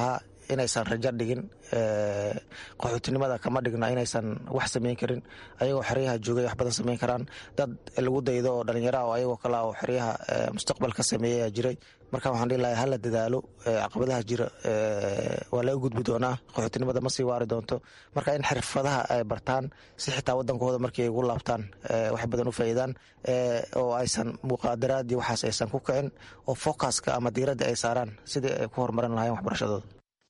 inaysan rajo dhigin qaxootinimada kama dhigno inaysan wax sameyn karin ayagoo xeryaha joogay wax badan sameyn karaan dad lagu daydo oo dhalinyara oo ayagoo kale oo xeryaha mustaqbal ka sameeyaya jiray marka waxaan dhihi lahay hala dadaalo caqabadaha jira waa laga gudbi doonaa qaxootinimada ma sii waari doonto marka in xirfadaha ay bartaan si xitaa wadankooda markii ay ugu laabtaan wax badan u faa'iidaan oo aysan muqaadaraad iyo waxaas aysan ku kicin oo focuska ama diiradda ay saaraan sidii ay ku horumarin lahayen waxbarashadooda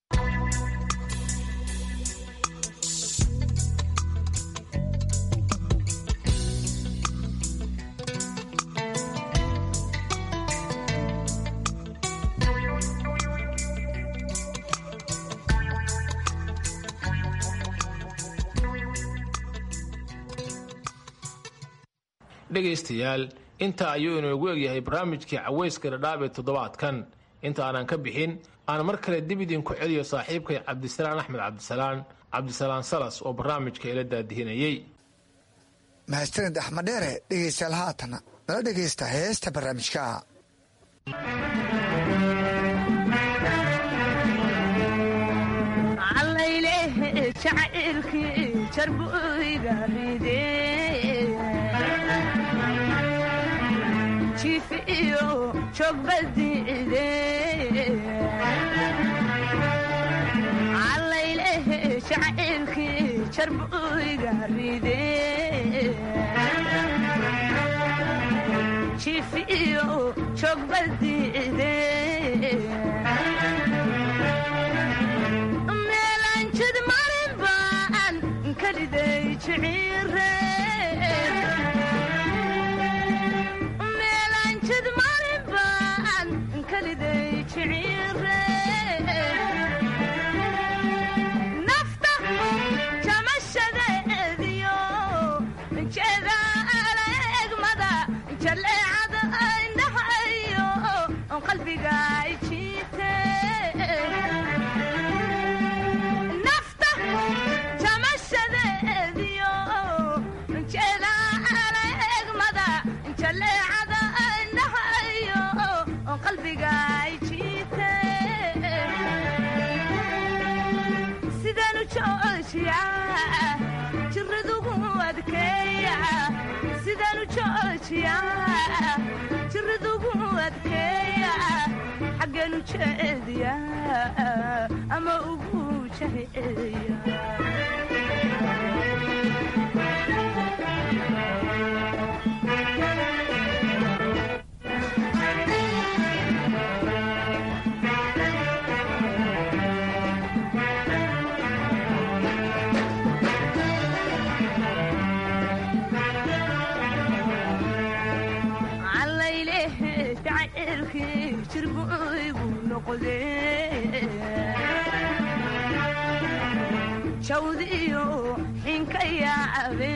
dhegaystayaal inta ayuu inoogu egyahay barnaamijkii caweyska dhadhaab ee toddobaadkan inta aanan ka bixin aan mar kale dib idinku celiyo saaxiibkay cabdisalaan axmed cabdisalaan cabdisalaan salas oo barnaamijka ila daadihinayey mahadsanid axmed dheere dhegaystayaal haatana nala dhegaysta heesta barnaamijka allayleh jacaylkii jarbuyga ride jifiyo joogbadiide meelanjid marin baan kaliday jiciire meelanjid marin baan kaliday jiciire nafta jamashadeediyo jeeda alegmada jaleecada indhahayo qalbiga jiite nafta jamashadeediyo jeeda alegmada jaleecada indhahayo qalbiga jiite sidanu joojiya jiradugu adkeeya sidanu joojiya jiradugu adkeeya xagganu jeediya ama ugu jaheeya allayleh jacaylkii jirbuygu noqde jawdiyo xinka yaabe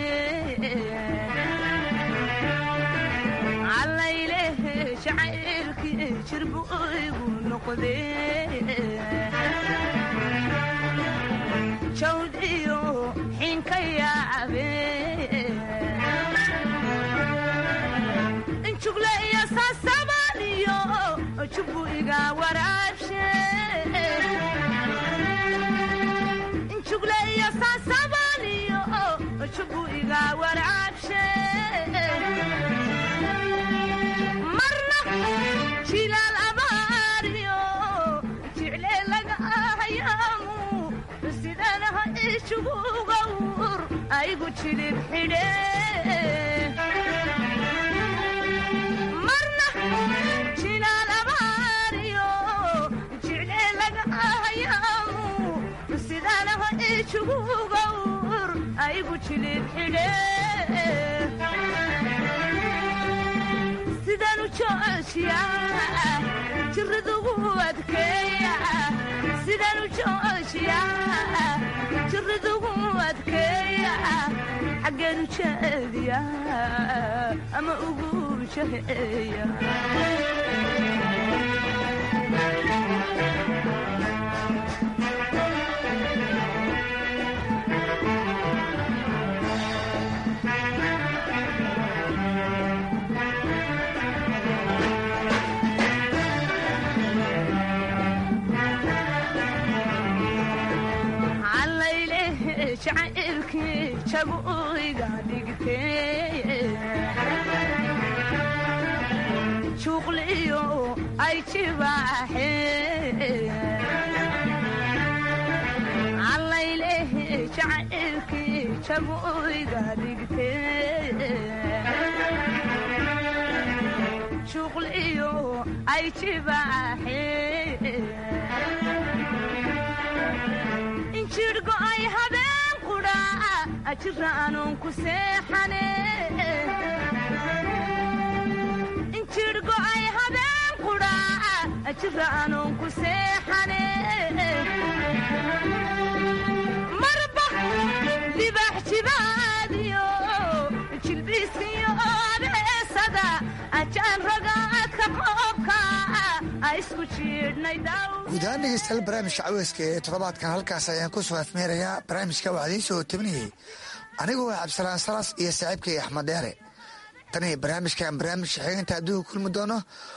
allayleh jacaylkii jirbuygu noqde jawdiyo xinka yaabe jugle iyo saasabaliyo jubu iga waraabshe jugle iyo saasabaliyo jubu iga waraabshe marna jilaal abaariyo jicle laga ahayaamu sidanaha ijugugawur aygu jilib xidhe marna jilaal abaariyo jicle laga ahayaamu sidanaha ijugugawur aygu jilib xidhe sidanu joojiya jiradugu adkeeya sidanu joojiya jiradugu adkeeya xaggeenu jeediya ama ugu jaheeya jacaylkii jabuiga dhigtee juuqliyo ay jibaaxee callaylehe jacaylkii jabuiga dhigtee juuqliyo ay jibaaxee injirhgo ay habeen qudhaa ajira anuun ku seexane injirhgo ay habeen qudhaa ajira anuun ku seexane marba dibax jibaadiyo jilbiisiyo abeesada ajaan ragaadka qoobka isku jiidhnay daw guud ahaan dhegeystayaal barnaamijka caweyska ee toddobaadkan halkaas ayaan ku soo afmeerayaa barnaamijka waxaa idiin soo tabinayay anigoo ah cabdisalaan salas iyo saaxiibkay axmed dheere tan iyo barnaamijkan barnaamijka xigeenta adduunka kulmi doono